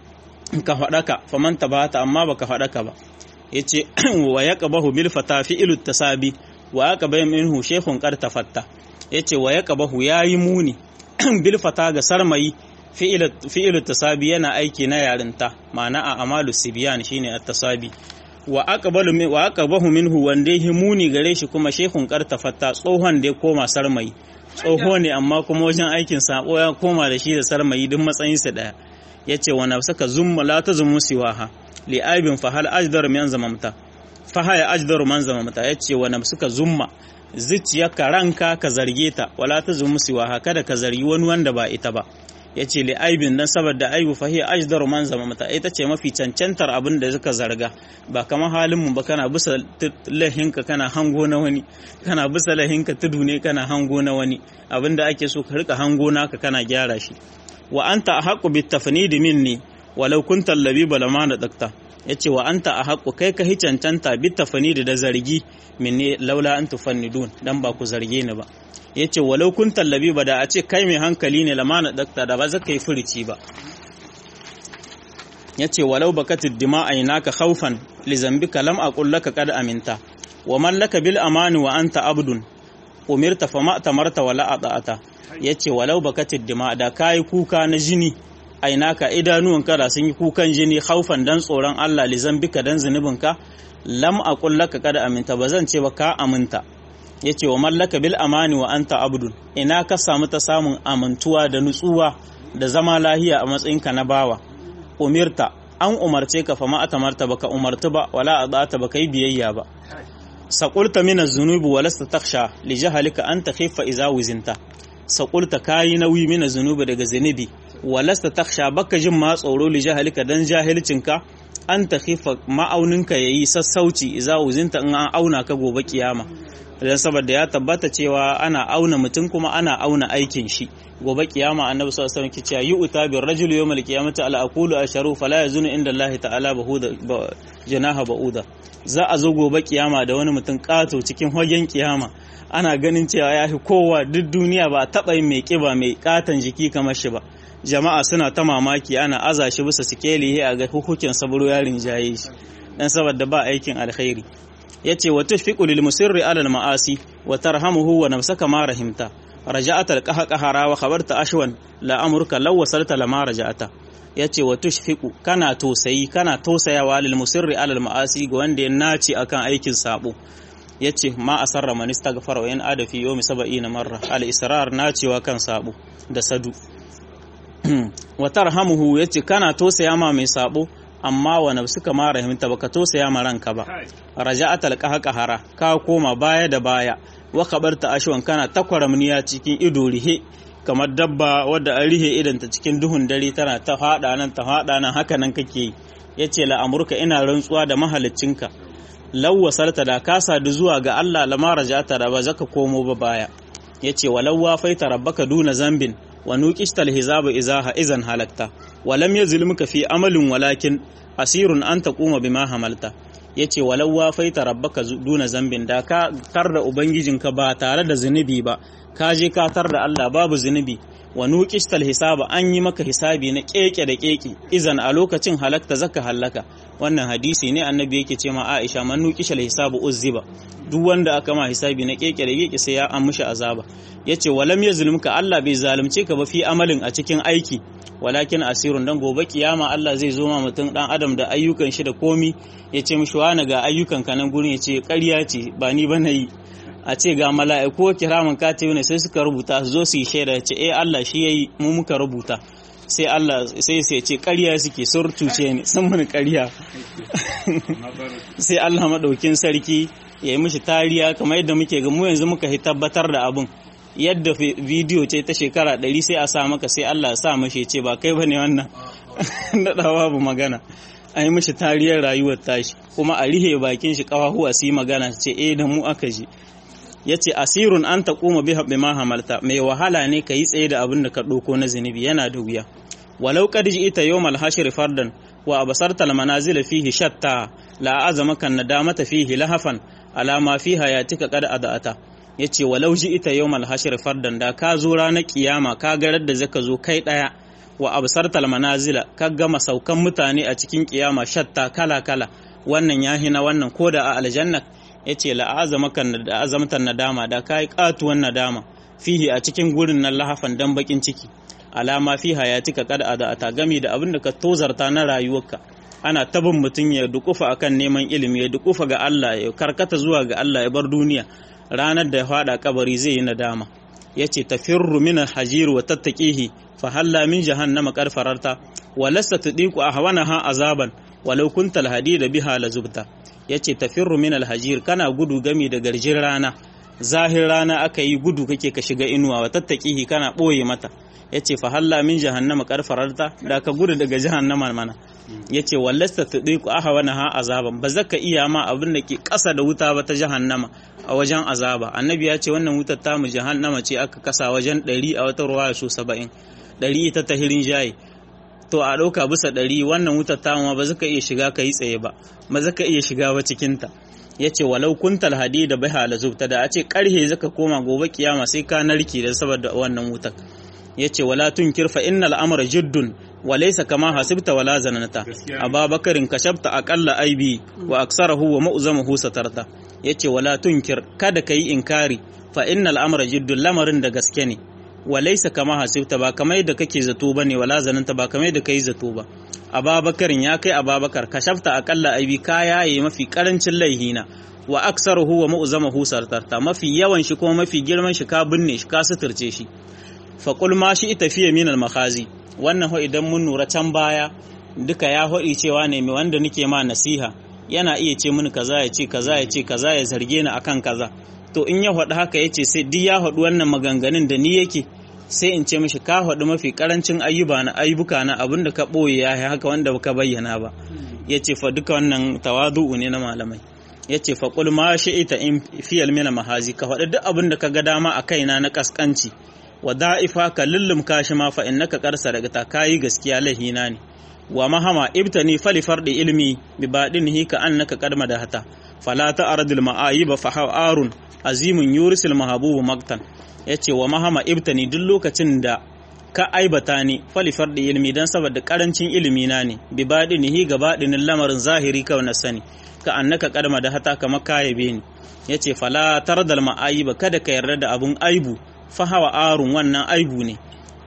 ka fadaka faman tabata amma baka fadaka ba yace wa yaqbahu bil fata fi'lu tasabi wa yaqbahu minhu shaykhun qad tafatta yace wa yaqbahu yayi muni bil fata ga sarmayi fi'lu tasabi yana aiki na yarinta ma'ana a amalu sibyan shine at-tasabi wa aqbalu wa aqbahu minhu wanda yake muni gare shi kuma shaykhun qad tafatta tsohon da ya koma sarmayi tsoho ne amma kuma wajen aikin sabo ya koma da shi da sarmayi duk matsayinsa daya yace wa nafsaka zumma la tazmu siwaha li aibin fa hal ajdar min zamamta fa haya ajdaru man zamamta yace wa nafsuka zumma zuciyarka ranka ka zarge ta wala tazmu siwaha kada ka zargi wani wanda ba ita ba yace li aibin dan saboda aibu fa hiya ajdaru man zamamta ita ce mafi cancantar abin da suka zarga ba kamar halin mu ba kana bisa lahinka kana hango na wani kana bisa lahinka tudu ne kana hango na wani abinda ake so ka rika hango naka kana gyara shi wa anta ahqqu bit tafnid minni walau kunta labiba lama da dakta yace wa anta ahqqu kai ka hi cancanta bit tafnid da zargi minni laula an tufannidun dan ba ku zarge ni ba yace walau kunta labiba da a ce kai mai hankali ne lama na dakta da ba zaka yi furici ba yace walau bakatid dima'a naka khawfan li zambika lam aqul laka qad aminta wa man laka bil amani wa anta abdun umirta fama tamarta wala ata'ata yace walau bakatid dima da kai kuka na jini ainaka idanuwan kada sun yi kukan jini khawfan dan tsoron Allah li zambika dan zunubinka lam aqul laka qad aminta bazan ce ba ka aminta yace wa mallaka bil amani wa anta abdun ina ka samu ta samun amintuwa da nutsuwa da zama lahiya a matsayinka na bawa umirta an umarce ka fa ma atamarta baka umartu ba wala adata baka yi biyayya ba saqulta min az-zunubi wa lasta takhsha li jahalika an takhiffa idza wizinta saqulta kayi nauyi min az-zunubi daga zunubi wa lasta takhsha baka jin ma tsoro li jahalika dan jahilcinka an takhifa ma'auninka yayi sassauci idza wizinta in an auna ka gobe kiyama dan saboda ya tabbata cewa ana auna mutum kuma ana auna aikin shi gobe kiyama annabi sallallahu alaihi wasallam kici yi uta bir rajul yawmal qiyamati ala aqulu asharu fala yazunu inda Allah ta'ala bahuda janaha bauda za a zo gobe kiyama da wani mutum kato cikin hagen kiyama ana ganin cewa ya fi kowa duk duniya ba taba yin mai kiba mai katan jiki kamar shi ba jama'a suna ta mamaki ana aza shi bisa sikeli a ga hukukin saburo yarin jaye shi dan saboda ba aikin alkhairi yace wa tushfiqu lil musirri ala al ma'asi wa tarhamuhu wa nafsaka ma rahimta raja'ata al qahqahara wa khabarta ashwan la amruka law wasalta lama raja'ata yace wa tushfiqu kana tosayi kana tosayawa lil musirri ala al ma'asi ga wanda ya naci akan aikin sabo yace ma asarra man istaghfara wa in ada fi yawmi 70 marra al israr nacewa kan sabo da sadu wa tarhamuhu yace kana tosaya ma mai sabo amma wa nafsuka ma rahimta baka tosaya ma ranka ba raja'at alqahqahara ka koma baya da baya wa kabarta ashwan kana takwaramniya cikin ido rihe kamar dabba wadda an rihe idanta cikin duhun dare tana ta fada nan ta fada nan haka nan kake yace la amurka ina rantsuwa da mahaliccinka law wasalta da ka sadu zuwa ga Allah lama raja'ata da ba zaka komo ba baya yace walau wafaita rabbaka duna zambin wa nuqishtal hizaba izaha izan halakta wa lam yazlimka fi amalin walakin asirun an taquma bima hamalta yace walau wafaita rabbaka duna zambin da ka tar da ubangijinka ba tare da zunubi ba ka je ka tar da Allah babu zunubi wa nuqishtal hisaba an yi maka hisabi na keke da keke izan a lokacin halakta zaka halaka wannan hadisi ne annabi yake ce ma Aisha man nuqishal hisabu uzziba duk wanda aka ma hisabi na keke da keke sai ya an mishi azaba yace walam yazlimka Allah bai zalunce ka ba fi amalin a cikin aiki walakin asirun dan gobe kiyama Allah zai zo ma mutum dan adam da ayyukan shi da komi yace mishi wani ga ayyukan ka nan gurin yace ƙarya ce ba ni ba yi a ce ga mala'iku kiraman katibi ne sai suka rubuta su zo su yi shaida ce eh Allah shi yayi mu muka rubuta sai Allah sai sai ce ƙarya suke sun cuce ni sun muni ƙarya sai Allah madaukin sarki ya yi mishi tariya kamar yadda muke ga mu yanzu muka tabbatar da abun yadda bidiyo ce ta shekara ɗari sai a sa maka sai Allah ya sa mashi ce ba kai bane wannan daɗa babu magana a yi mishi tariyar rayuwar tashi kuma a rihe bakin shi ƙafafuwa su yi magana ce eh da mu aka ji ya ce asirun an ta kuma bi haɓe hamalta mai wahala ne ka yi tsaye da abin da ka ɗauko na zunubi yana da wuya walau kad ita yau malhashir fardan wa abasarta manazil fihi shatta la azama kan nadamata fihi lahafan alama fi hayatika qad adata yace walau ita yau malhashir fardan da ka zo ranar kiyama ka garar da zaka zo kai daya wa absarta manazila ka gama saukan mutane a cikin kiyama shatta kala kala wannan yahi na wannan koda a aljanna ya ce la'azamakan da azamtan nadama da kai katuwan nadama fihi a cikin gurin nan lahafan dan bakin ciki alama fi hayatika kada a ta gami da abin da ka tozarta na rayuwarka ana tabin mutum ya dukufa akan neman ilimi ya dukufa ga Allah ya karkata zuwa ga Allah ya bar duniya ranar da ya fada kabari zai yi nadama yace tafirru min al-hajir wa tattaqihi fa halla min jahannama qad fararta wa lasta tudiku ahwanaha azaban walau kunta al-hadida biha la zubta yace tafirru min al-hajir kana gudu gami da garjin rana zahir rana aka yi gudu kake ka shiga inuwa wa tattaqihi kana boye mata yace fa halla min jahannama qad fararta da ka gudu daga jahannama mana yace wallasta tudiku ahwanaha azaban ba zaka iya ma abin da ke kasa da wuta ba ta jahannama a wajen azaba annabi ya ce wannan wutar ta mu jahannama ce aka kasa wajen 100 a wata ruwaya so 70 100 ita ta hirin jayi to a ɗauka bisa ɗari wannan wutar ta ma ba zaka iya shiga ka yi tsaye ba ba zaka iya shiga ba cikinta ya ce walau kuntal hadi da bai hala zubta da a ce ƙarhe zaka koma gobe kiyama sai ka narke da saboda wannan wutar ya ce wala tunkir fa innal amra jiddun wa laysa kama hasibta wala zananta ababakarin kashafta aqalla aibi wa aksarahu wa ma'zamahu satarta yace wala tunkir kada kai inkari fa innal amra jiddun lamarin da gaske ne wa laysa kama hasibta ba kamar yadda kake zato bane wala zananta ba kamar yadda kai zato ba ababakarin ya kai ababakar kashafta aqalla aibi kaya yayi mafi karancin laihina wa aksaruhu wa ma'zamahu satarta mafi yawan shi kuma mafi girman shi ka binne shi ka suturce shi faƙul ma shi ita fiye minal makazi wannan ho idan mun nura can baya duka ya haɗi cewa ne mai wanda nake ma nasiha yana iya ce mini kaza ya ce kaza ya ce kaza ya zarge ni akan kaza to in ya haɗu haka ya ce sai duk ya haɗu wannan maganganun da ni yake sai in ce mishi ka haɗu mafi karancin ayyuba na ayyuka na abin da ka ɓoye ya haka wanda baka bayyana ba ya ce fa duka wannan tawadu'u ne na malamai ya ce fa ƙul ma shi ita in fiyal mina mahazi ka faɗi duk abin da ka ga dama a kaina na kaskanci wa da'ifa ka lullum kashi ma fa innaka qarsa daga ta kayi gaskiya lahina ne wa mahama ibtani fali fardi ilmi bi badinihi ka annaka qadma da hata fala ta'radil ma'ayib fa ha'arun azimun yurisil mahabubu maktan yace wa mahama ibtani duk lokacin da ka aibata ni fali fardi ilmi dan saboda karancin ilimi na ne bi badinihi ga badinin lamarin zahiri kawai na sani ka annaka qadma da hata kama kayabe ni yace fala tardal ma'ayib kada ka yarda da abun aibu fahawa arun wannan aibu ne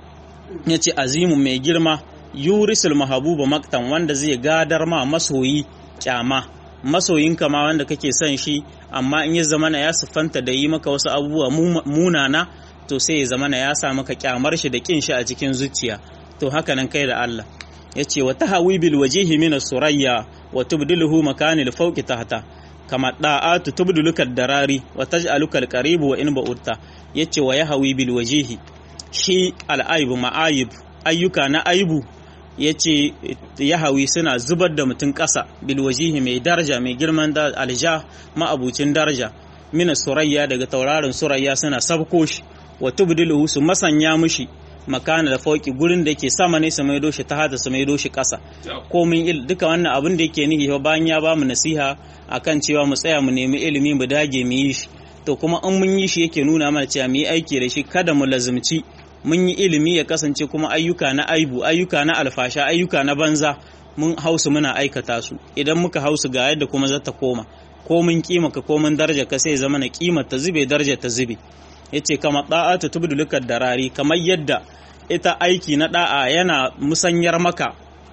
ya ce azimun mai girma yurisul mahabuba maktan wanda zai gadar ma masoyi kyama masoyinka ma wanda kake son shi amma in ya zamana ya siffanta da yi maka wasu abubuwa munana to sai ya zamana ya sa maka kyamar shi da kin shi a cikin zuciya to haka nan kai da Allah yace wa tahawi bil wajhi min as-surayya wa tubdiluhu makanil fawqi tahta kama da'atu tubdiluka darari wa taj'aluka al-qarib wa in ba'utta yace wa yahawi bil wajhi shi al-aibu ma'ayib ayyuka na aibu yace yahawi suna zubar da mutum ƙasa bil wajhi mai daraja mai girman da alja ma'abucin daraja min surayya daga tauraron surayya suna sabko shi wa tubdiluhu su masanya mushi makana da fauki gurin da yake sama ne su maido shi ta hada su maido shi ƙasa komin il duka wannan abin da yake nihi bayan ya bamu nasiha akan cewa mu tsaya mu nemi ilimi mu dage mu yi shi to kuma in mun yi shi yake nuna mana cewa mu yi aiki da shi kada mu lazumci mun yi ilimi ya kasance kuma ayyuka na aibu ayyuka na alfasha ayyuka na banza mun hausu muna aikata su idan muka hausu ga yadda kuma zata koma ko mun kima ka ko mun daraja ka sai zama na kimar ta zube daraja ta zube yace kama da'atu tubdulukad darari kamar yadda ita aiki na da'a yana musanyar maka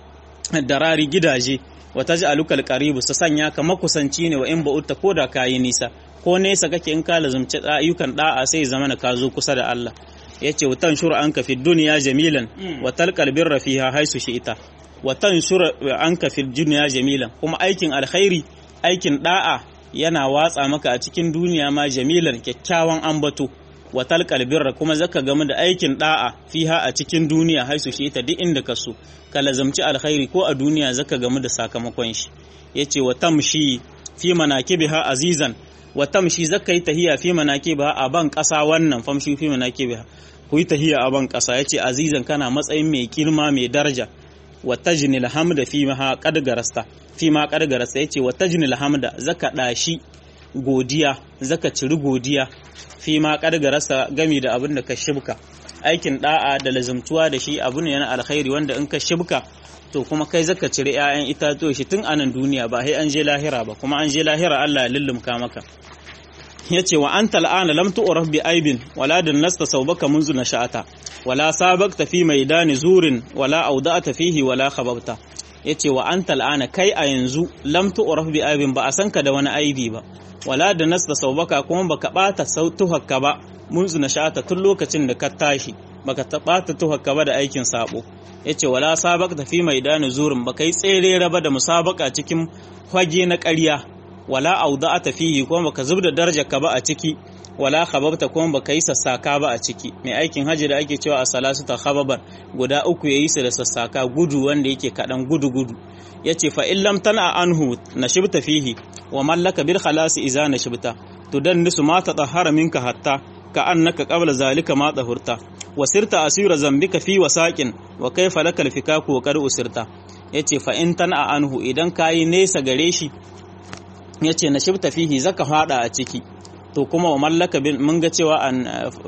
darari gidaje wata ji alukal karibu su sanya ka makusanci ne wa in ba'utta ko da kayi nisa ko nesa kake in ka lazumci ayyukan da'a sai zama ka zo kusa da Allah yace wa tanshuru anka fi dunya jamilan wa talqal birra fiha haisu shi'ita wa tanshuru anka fi dunya jamilan kuma aikin alkhairi aikin da'a yana watsa maka a cikin duniya ma jamilan kyakkyawan ambato wa talqal birra kuma zaka gamu da aikin da'a fiha a cikin duniya haisu shi ta duk inda ka so ka lazamci alkhairi ko a duniya zaka gamu da sakamakon shi yace wa tamshi fi manakibiha azizan wa tamshi zaka yi tahiya fi manakibiha a ban kasa wannan famshi fi manakibiha ku yi tahiya a ban kasa yace azizan kana matsayin mai kirma mai daraja wa tajnil hamda fi ma qad garasta fi ma qad garasta yace wa tajnil hamda zaka dashi godiya zaka ciri godiya fi ma rasa gami da abin da ka shibka aikin da'a da lazumtuwa da shi abu ne na alkhairi wanda in ka shibka to kuma kai zaka cire 'ya'yan itatuwa shi tun anan duniya ba sai an je lahira ba kuma an je lahira Allah ya lullumka maka yace wa anta al'ana lam tu'raf bi aibin wala dan nasta saubaka munzu nasha'ata wala sabaqta fi maidani zurin wala awda'ata fihi wala khababta yace wa anta al'ana kai a yanzu lam tu'raf bi aibin ba a san ka da wani aibi ba wala da nas da saubaka kuma baka bata sautuhakka ba munzu na shata tun lokacin da ka tashi baka ta bata tuhakka ba da aikin sabo yace wala sabak ta fi maidanu zurin baka yi tsere raba da musabaka cikin fage na ƙarya wala auda'ata fihi kuma baka zubda darajar ka ba a ciki wala khababta kuma baka yi sassaka ba a ciki mai aikin haji da ake cewa a salasu ta khababar guda uku yayi su da sassaka gudu wanda yake kadan gudu gudu yace fa in lam tana anhu nashibta fihi wa mallaka bil khalasi idza nashibta tudannisu ma tatahhara minka hatta ka annaka qabla zalika ma tahurta wa sirta asira zambika fi wasaqin wa kayfa lakal fikaku wa qad usirta yace fa in tana anhu idan kayi nesa gare shi yace nashibta fihi zaka fada a ciki to kuma wa mallaka mun ga cewa an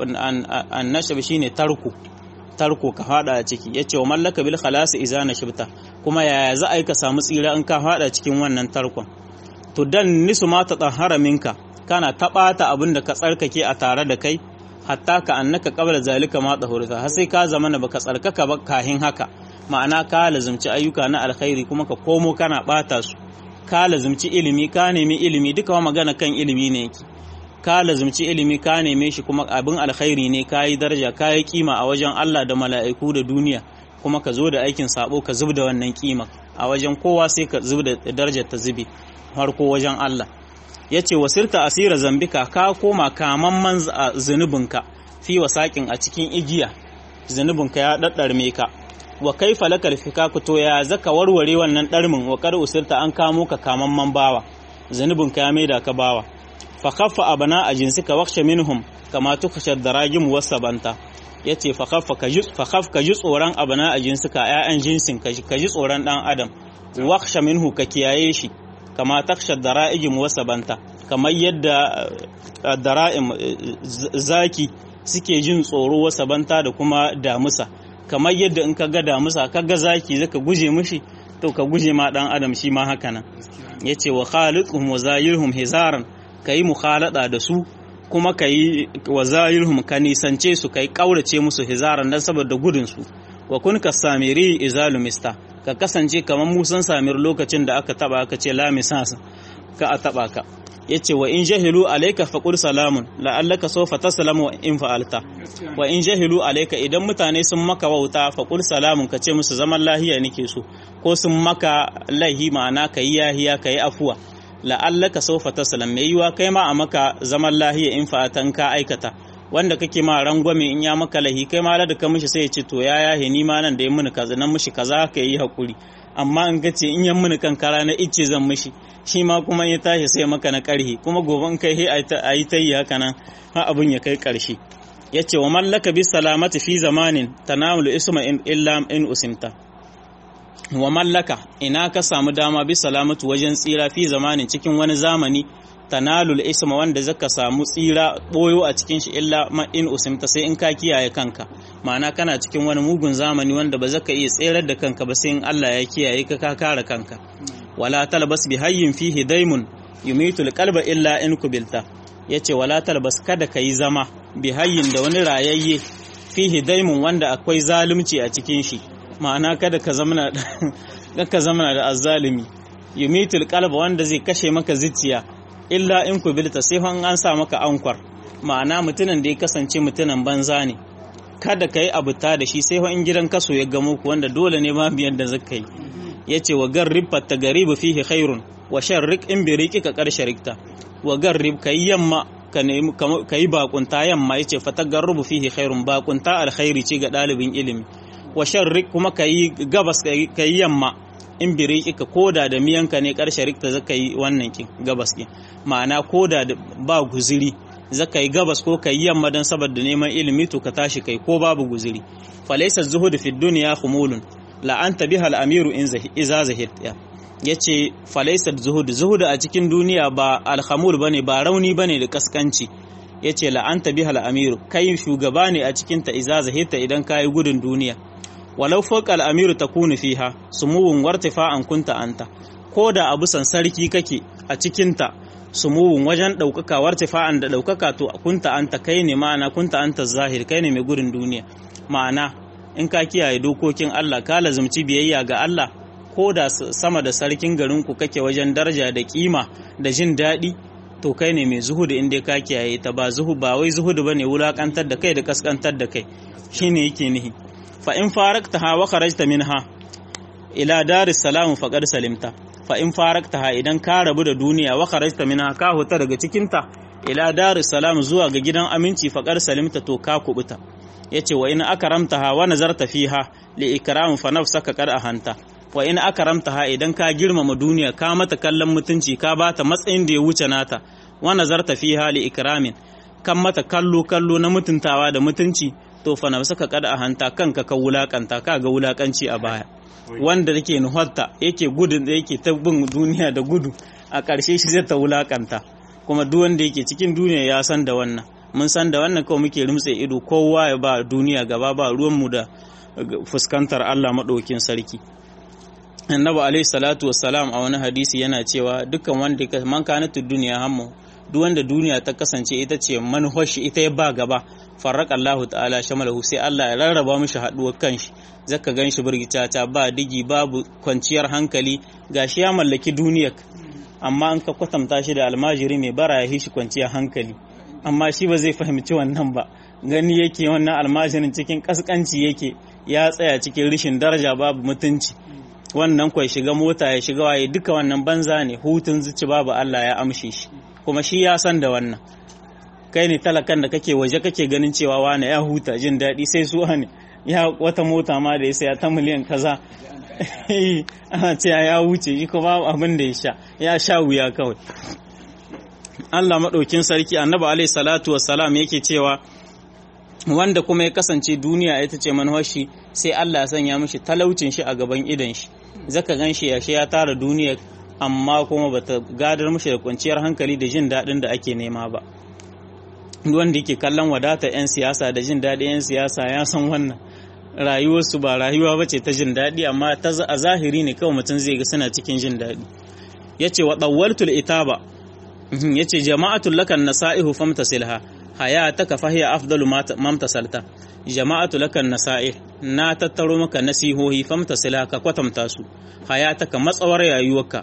an nashab shine tarku tarko ka fada a ciki yace wa mallaka bil khalasi idza nashibta kuma yaya za a yi ka samu tsira in ka fada cikin wannan tarkon to dan nisu ma ta tsahara minka kana taɓata abin da ka tsarkake a tare da kai hatta ka annaka qabla zalika ma tsahurta har sai ka zama na baka tsarkaka ba kahin haka ma'ana ka lazumci ayyuka na alkhairi kuma ka komo kana bata su ka lazumci ilimi ka nemi ilimi duka wa magana kan ilimi ne yake ka lazumci ilimi ka neme shi kuma abin alkhairi ne ka yi daraja ka yi kima a wajen Allah da mala'iku da duniya kuma ka zo da aikin sabo ka zub da wannan kima a wajen kowa sai ka zub da darajar ta zube harko wajen Allah ya ce wasirta asira zambika ka koma kamamman zunubinka fi wasaƙin a cikin igiya zunubinka ya ɗaɗɗarme ka wa kai falakar fika to ya zaka warware wannan ɗarmin wa kar usirta an kamo ka kamamman bawa zunubinka ya maida ka bawa fa khaffa abana a jinsika waksha minhum kama tukhsha darajim wasabanta yace fa khaffa ka ji fa khaf ka ji tsoron abana a jinsika ƴaƴan jinsin ka ji tsoron dan adam waksha minhu ka kiyaye shi kama taksha dara'ijim wasabanta kamar yadda dara'im zaki suke jin tsoro wasabanta da kuma damusa kamar yadda in ka ga damusa ka ga zaki zaka guje mishi to ka guje ma dan adam shi ma haka nan yace wa khaliquhum wa zayirhum hizaran kai mukhalada da su kuma kai wa zayirhum ka nisance su kai kaurace musu hizaran dan saboda gudun su wa kun ka samiri izalu mista ka kasance kamar musan samir lokacin da aka taba aka ce la misasa ka a taba ka yace wa in jahilu alayka faqul salamun la'allaka sawfa taslamu in fa'alta wa in jahilu alayka idan mutane sun maka wauta faqul salamun kace musu zaman lahiya nake so ko sun maka laihi ma'ana kai yahiya kai afuwa la'allaka sawfa taslam mai yiwa kai ma a maka zaman lahiya in fa'atan ka aikata wanda kake ma rangwame in ya maka lahi kai ma da ka mishi sai ya ce to ya yahe ni ma nan da ya muni kaza nan mishi kaza ka yi hakuri amma in ka ce in yan muni kankara na icce zan mishi shi ma kuma ya tashi sai maka na karhi kuma gobe in kai he a yi ta yi haka nan har abun ya kai karshe ya ce wa mallaka bi salamati fi zamanin tanamulu isma illa in usimta wa mallaka ina ka samu dama bi salamatu wajen tsira fi zamanin cikin wani zamani tanalul isma wanda zaka samu tsira boyo a cikin shi illa ma in usimta sai in ka kiyaye kanka ma'ana kana cikin wani mugun zamani wanda ba zaka iya tserar da kanka ba sai in Allah ya kiyaye ka ka kare kanka wala talbas bi hayyin fihi daimun yumitul qalba illa in kubilta yace wala talbas kada kai zama bi hayyin da wani rayayye fihi daimun wanda akwai zalunci a cikin shi ma'ana kada ka zamana da ka zamana da azzalimi yumitul qalba wanda zai kashe maka zuciya illa in kubilta sai an sa maka ankwar ma'ana mutumin da ya kasance mutumin banza ne kada ka yi abuta da shi sai in gidan kaso ya gamo ku wanda dole ne ma biyan da zaka yi ya ce wa garrib fatta garibu fihi khairun wa sharrik in bi riqi ka karshe rikta wa garrib ka yi yamma ka yi bakunta yamma ya ce fata garrubu fihi khairun bakunta alkhairi ce ga ɗalibin ilimi wa sharrik kuma ka yi gabas ka yi yamma in biri ka koda da miyanka ne karshe rikta zaka yi wannan kin gabas kin ma'ana koda da ba guziri zaka yi gabas ko ka yi yamma don saboda neman ilimi to ka tashi kai ko babu guziri falaysa zuhud fi dunya khumulun la anta biha al-amiru in iza zahid yace falaysa zuhud zuhud a cikin duniya ba al-khamul bane ba rauni bane da kaskanci yace la anta biha al-amiru kai shugaba ne a cikin ta iza zahidta idan kai gudun duniya walau fawqa al-amiru takunu fiha sumuwun wartifa'an kunta anta ko da abu san sarki kake a cikin ta sumuwun wajen ɗaukaka wartifa'an da ɗaukaka to kunta anta kai ne ma'ana kunta anta zahir kai ne mai gurin duniya ma'ana in ka kiyaye dokokin Allah ka lazumci biyayya ga Allah ko da sama da sarkin garin ku kake wajen daraja da kima da jin daɗi to kai ne mai zuhudu inda ka kiyaye ta ba zuhu ba wai zuhudu bane wulakantar da kai da kaskantar da kai shine yake nihi fa in faraktaha wa kharajta minha ila daris salam faqad salimta fa in faraktaha idan ka rabu da duniya wa kharajta minha ka huta daga cikinta ila daris salam zuwa ga gidan aminci faqad salimta to ka kubuta yace wa in akramtaha wa nazarta fiha li ikram fa nafsaka qad ahanta wa in akramtaha idan ka girmama duniya ka mata kallon mutunci ka bata matsayin da ya wuce nata wa nazarta fiha li ikramin kan mata kallo kallo na mutuntawa da mutunci to fa nafsaka qad ahanta kanka ka wulakanta ka ga wulakanci a baya wanda yake nuhatta yake gudun da yake ta bin duniya da gudu a ƙarshe shi zai ta wulakanta kuma duk wanda yake cikin duniya ya san da wannan mun san da wannan kawai muke rumtse ido kowa ya ba duniya gaba ba ruwanmu da fuskantar Allah maɗaukin sarki annabi alaihi salatu wassalam a wani hadisi yana cewa dukkan wanda man kanatu duniya hammu duk wanda duniya ta kasance ita ce manhaji ita ya ba gaba farraka Allah ta'ala shamalahu sai Allah ya rarraba mishi haduwar kanshi zaka ganshi burgicata ba digi babu kwanciyar hankali gashi ya mallaki duniyar amma an ka kwatanta shi da almajiri mai bara ya shi kwanciyar hankali amma shi ba zai fahimci wannan ba gani yake wannan almajirin cikin kaskanci yake ya tsaya cikin rishin daraja babu mutunci wannan kwai shiga mota ya shiga waye duka wannan banza ne hutun zuci babu Allah ya amshe shi kuma shi ya san da wannan kai ne talakan da kake waje kake ganin cewa wane ya huta jin daɗi sai su ne ya wata mota ma da ya saya ta miliyan kaza ana ce ya wuce shi kuma abin da ya sha ya sha wuya kawai Allah maɗaukin sarki annabi alaihi salatu wassalam yake cewa wanda kuma ya kasance duniya ita ce manhashi sai Allah ya sanya mishi talaucin shi a gaban idan shi zaka gan shi ya ya tara duniya amma kuma bata gadar mishi da kwanciyar hankali da jin daɗin da ake nema ba wanda yake kallon wadata 'yan siyasa da jin daɗin 'yan siyasa ya san wannan rayuwarsu ba rayuwa ba ce ta jin daɗi amma a zahiri ne kawai mutum zai ga suna cikin jin daɗi ya ce wa ɗawwaltul itaba ya ce jama'atul lakan nasa'ihu famtasilha haya ta ka fahiya afdalu mamtasalta jama'atu lakan nasa'i na tattaro maka nasihohi famtasilha ka kwatanta su haya ta ka matsawar rayuwarka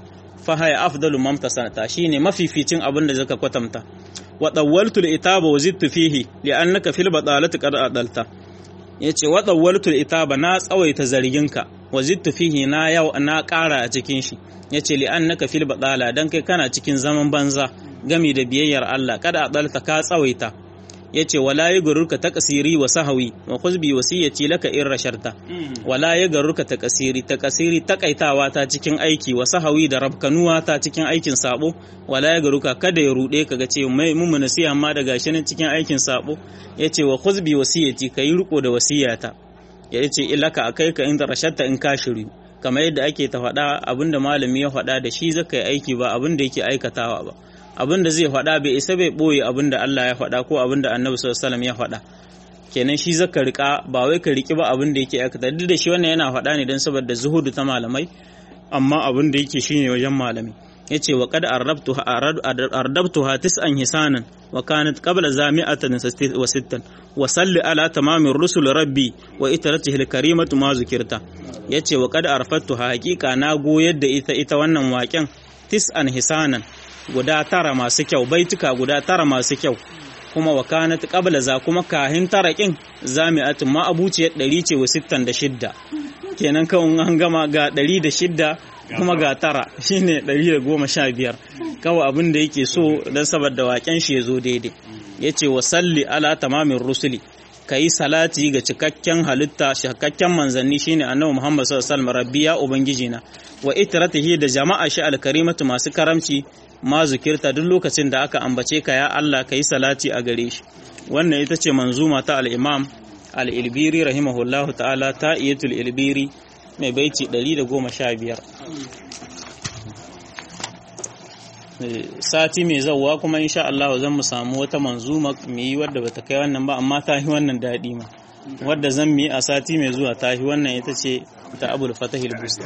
fa haya afdalu mamtasanata shine mafificin abin da zaka kwatanta wa dawwaltu al-itaba wa zidtu fihi li'annaka fil badalati qad adalta yace wa dawwaltu al-itaba na tsawaita zarginka wa zidtu fihi na yau na ƙara a cikin shi yace li'annaka fil badala dan kai kana cikin zaman banza gami da biyayyar Allah kada adalta ka tsawaita yace wala yagurruka taqsiri wa sahawi wa khuzbi wasiyati laka in rasharta wala yagurruka taqsiri taqsiri takaitawa ta cikin aiki wa sahawi da rabkanuwa ta cikin aikin sabo wala yagurruka kada ya rude ka ga ce mai mun nasiha amma da gashi nan cikin aikin sabo yace wa khuzbi wasiyati kai riko da wasiyata yace ilaka akai ka in rasharta in ka shiri kamar yadda ake ta faɗa abinda malami ya faɗa da shi zaka yi aiki ba abinda yake aikatawa ba abin da zai faɗa bai isa bai ɓoye abin da Allah ya faɗa ko abin da annabi sallallahu ya faɗa kenan shi zaka rika ba wai ka riki ba abin da yake aikata duk da shi wannan yana faɗa ne don saboda zuhudu ta malamai amma abin da yake shine wajen malami yace wa qad arrabtuha ardabtuha tis'an hisanan wa kanat qabla zami'atan wa sittan wa salli ala tamamir rusul rabbi wa itaratihi alkarimatu ma zukirta yace wa qad arfattuha haqiqa na goyar da ita ita wannan waken tis'an hisanan guda tara masu kyau baituka guda tara masu kyau kuma wa kanat qabla za kuma kahin tarakin zami'atun ma abuciyar ɗari ce wa sittan da shidda kenan kawai an gama ga ɗari da shidda kuma ga tara shine ɗari da goma sha biyar kawai abin da yake so don saboda waken shi ya zo daidai ya ce wa salli ala tamamin rusuli ka yi salati ga cikakken halitta cikakken manzanni shine annabi muhammad sallallahu alaihi wasallam rabbi ya ubangiji na wa itratihi da jama'a shi alkarimatu masu karamci ma zukirta duk lokacin da aka ambace ka ya Allah ka yi salati a gare shi wannan ita ce manzuma ta al-imam al-ilbiri rahimahullahu ta'ala ta iyatul ilbiri mai baiti 115 sati mai zauwa kuma insha Allah zan mu samu wata manzuma mu yi wadda bata kai wannan ba amma ta yi wannan daɗi ma wadda zan mu yi a sati mai zuwa ta yi wannan ita ce ta abul fatahil busti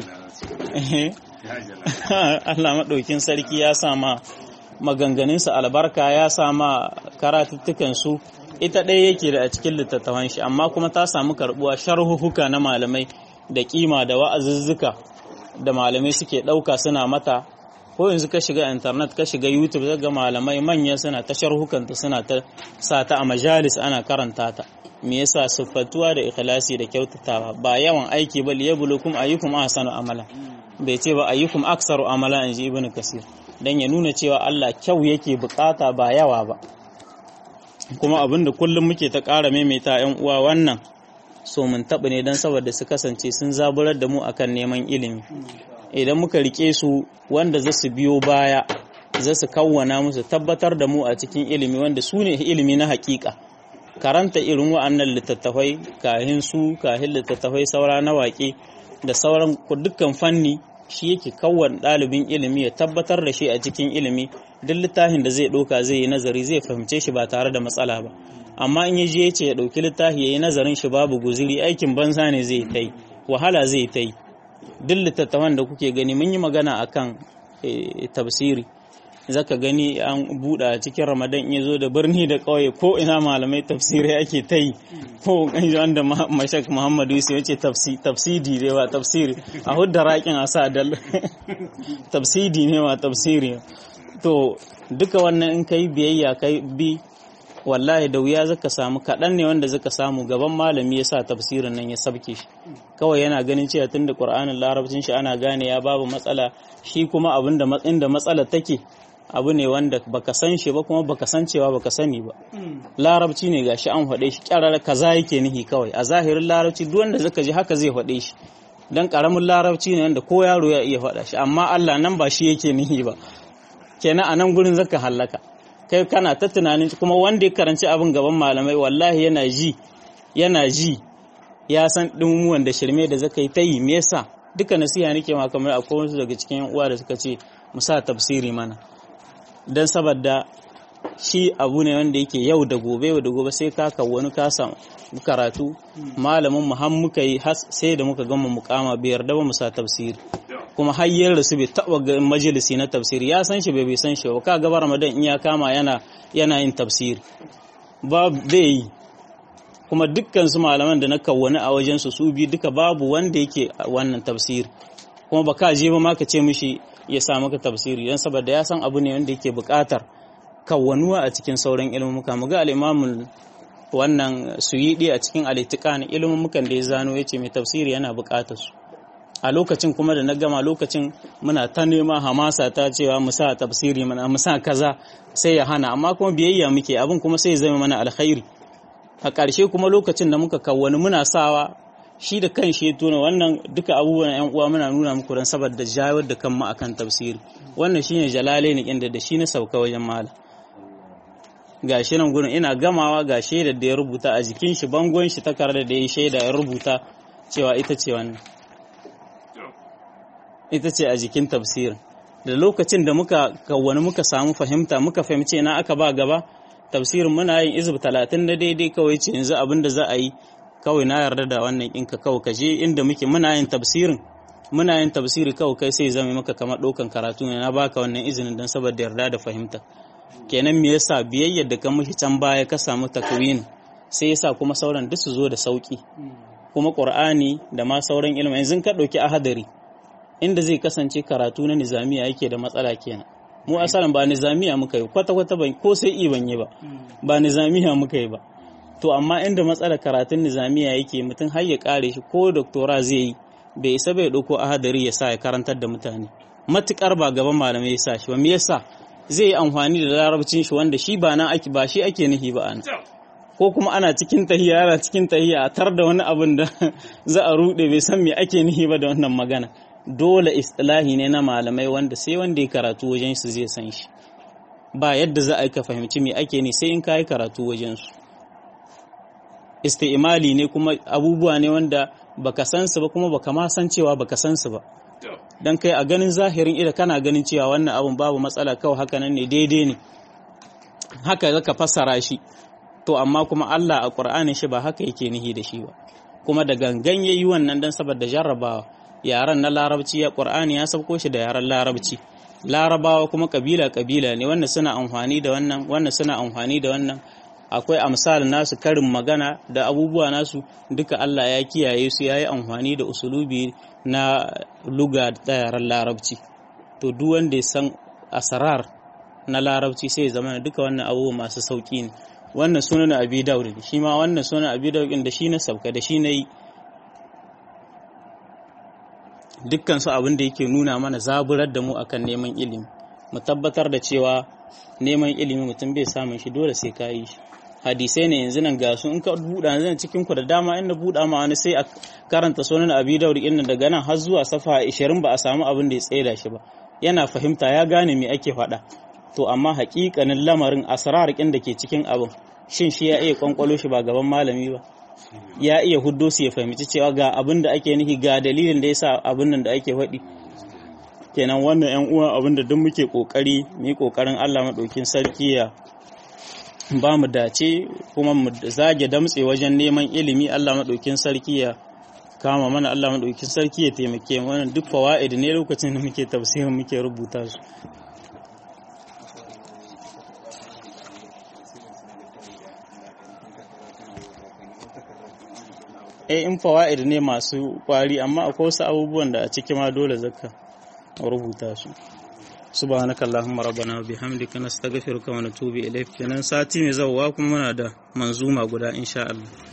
Allah maɗaukin sarki ya sama maganganunsa albarka ya sama karatuttukansu ita ɗaya yake da a cikin littattafan shi amma kuma ta samu karɓuwa sharhuhuka na malamai da kima da wa'azuzzuka da malamai suke ɗauka suna mata ko yanzu ka shiga internet ka shiga youtube ga malamai manya suna ta sharhukanta suna ta sa ta a majalis ana karanta ta me yasa siffatuwa da ikhlasi da kyautatawa ba yawan aiki ba liyabulukum ayyukum ahsanu amala bai ce ba ayyukum aksaru amala inji ibnu kasir dan ya nuna cewa Allah kyau yake bukata ba yawa ba kuma abinda kullum muke ta ƙara maimaita yan uwa wannan so mun taɓa ne don saboda su kasance sun zaburar da mu akan neman ilimi idan muka rike su wanda za su biyo baya za su kawwana musu tabbatar da mu a cikin ilimi wanda su ne ilimi na hakika karanta irin wa'annan littattafai kahin su kahin littattafai saura na waƙe da sauran dukkan fanni shi yake kawwan ɗalibin ilimi ya tabbatar da shi a cikin ilimi duk littafin da zai ɗauka zai yi nazari zai fahimce shi ba tare da matsala ba amma in ya je ya ce ya ɗauki littafi ya yi nazarin shi babu guziri aikin banza ne zai ta yi wahala zai ta yi duk littattafan da kuke gani mun yi magana akan tafsiri zaka gani an buɗa cikin ramadan ya zo da birni da ƙauye ko ina malamai tafsirai ake ta yi ko wanda mashak muhammadu yusuf ya ce tafsidi ne wa tafsiri a hudda raƙin a sa dal tafsidi ne wa tafsiri to duka wannan in kai biyayya kai bi wallahi da wuya zaka samu kaɗan ne wanda zaka samu gaban malami ya sa tafsirin nan ya sabke shi kawai yana ganin cewa tunda qur'anin larabcin shi ana gane ya babu matsala shi kuma abinda inda matsala take abu ne wanda baka san shi ba kuma baka san cewa baka sani ba larabci ne gashi an faɗe shi kyarar kaza yake nihi kawai a zahirin larabci duk wanda zaka ji haka zai faɗe shi dan karamin larabci ne wanda ko yaro ya iya faɗa shi amma Allah nan ba shi yake nihi ba kenan a nan gurin zaka hallaka kai kana ta tunanin kuma wanda ya karanci abin gaban malamai wallahi yana ji yana ji ya san ɗumuwan da shirme da zaka yi ta yi me yasa duka nasiha nake ma kamar akwai wasu daga cikin yan uwa da suka ce mu sa tafsiri mana dan saboda shi abu ne wanda yake yau da gobe yau da gobe sai ka wani ka samu karatu malamin mu har muka yi sai da muka gama mukama bai yarda ba mu sa tafsiri kuma har yin rasu bai taba ga majalisi na tafsiri ya san shi bai bai san shi ba ka gaba ramadan in ya kama yana yana yin tafsiri ba bai yi kuma dukkan su malaman da na kawwani a wajen su su bi duka babu wanda yake wannan tafsiri kuma ba ka je ba ma ka ce mishi ya sa maka tafsiri don saboda ya san abu ne wanda yake buƙatar kawwanuwa a cikin sauran ilmumuka mu ga al'imamul wannan suyidi a cikin alitikan ilmumukan da ya zano ya ce mai tafsiri yana buƙatar su a lokacin kuma da na gama lokacin muna ta nema hamasa ta cewa mu sa tafsiri mana mu sa kaza sai ya hana amma kuma biyayya muke abin kuma sai ya zama mana alkhairi a ƙarshe kuma lokacin da muka kawwani muna sawa shi da kan shi tuna wannan duka abubuwan yan uwa muna nuna muku dan saboda jawar da kanmu akan tafsiri wannan shine jalalaini inda da shi na sauka wajen mala gashi nan gurin ina gamawa ga shaidar da ya rubuta a jikin shi bangon shi takarda da ya shaida ya rubuta cewa ita ce wannan ita ce a jikin tafsirin da lokacin da muka kawwani muka samu fahimta muka fahimce na aka ba gaba tafsirin muna yin izib talatin na daidai kawai ce yanzu abin da za a yi kawai na yarda da wannan ɗinka kawai ka je inda muke muna yin tafsirin muna yin tafsiri kawai kai sai zama maka kamar ɗaukan karatu ne na baka wannan izinin don saboda yarda da fahimta kenan me yasa biyayyar da ka mushi can baya ka samu takwin sai yasa kuma sauran duk su zo da sauki kuma qur'ani da ma sauran ilimi yanzu ka ɗauki ahadari inda zai kasance karatu na nizamiya yake da matsala kenan mu asalin ba nizamiya muka yi kwata-kwata ban ko sai i ban yi ba ba nizamiya muka yi ba to amma inda matsalar karatun nizamiya yake mutum har ya kare shi ko doktora zai yi bai isa bai dauko ahadari ya sa ya karantar da mutane matukar ba gaban malamai ya sa shi ba me yasa zai yi amfani da larabcin shi wanda shi ba nan ake ba shi ake nufi ba an ko kuma ana cikin tahiya ana cikin tahiya a tar da wani abin da za a rude bai san me ake nufi ba da wannan magana dole istilahi ne na malamai wanda sai wanda ya karatu wajen su zai san shi ba yadda za a yi ka fahimci me ake ne sai in ka yi karatu wajen su isti'imali ne kuma abubuwa ne wanda baka san su ba kuma baka ma san cewa baka san su ba dan kai a ganin zahirin ida kana ganin cewa wannan abun babu matsala kawai haka nan ne daidai ne haka zaka fassara shi to amma kuma Allah a Qur'anin shi ba haka yake nihi da shi ba kuma da gangan yayi wannan dan saboda jarrabawa yaran na larabci ya ƙur'ani ya sauko shi da yaran larabci larabawa kuma kabila kabila ne wannan suna amfani da wannan wannan suna amfani da wannan akwai amsal nasu karin magana da abubuwa nasu duka Allah ya kiyaye su yayi amfani da usulubi na luga da yaran larabci to duk wanda ya san asrar na larabci sai ya zama duka wannan abubuwa masu sauki ne wannan sunan abi daud shi ma wannan sunan abi daud da shi na sauka da shi na yi dukkan su abin da yake nuna mana zaburar da mu akan neman ilimi mu tabbatar da cewa neman ilimi mutum bai samun shi dole sai ka yi shi hadisai ne yanzu nan ga su in ka buɗa yanzu cikin ku da dama inda buɗa ma wani sai a karanta sunan abi daud inda daga nan har zuwa safa 20 ba a samu abin da ya tsaida shi ba yana fahimta ya gane me ake faɗa to amma haƙiƙanin lamarin asrar kin da ke cikin abin shin shi ya iya kwankwalo shi ba gaban malami ba ya iya huddo su ya fahimci cewa ga abin da ake nufi ga dalilin da yasa abin nan da ake faɗi kenan wannan yan uwa abin da duk muke kokari mu yi kokarin Allah madaukin sarki ya ba mu dace kuma mu zage damtse wajen neman ilimi Allah madaukin sarki ya kama mana Allah madaukin sarki ya taimake mu wannan duk fawaid ne lokacin da muke tafsirin muke rubuta su eh in fawaid ne masu kwari amma akwai wasu abubuwan da a ciki ma dole zaka rubuta su subhanaka allahumma rabbana wa bihamdika nastaghfiruka wa natubu ilayk kenan sati mai zawwa kuma muna da manzuma guda insha Allah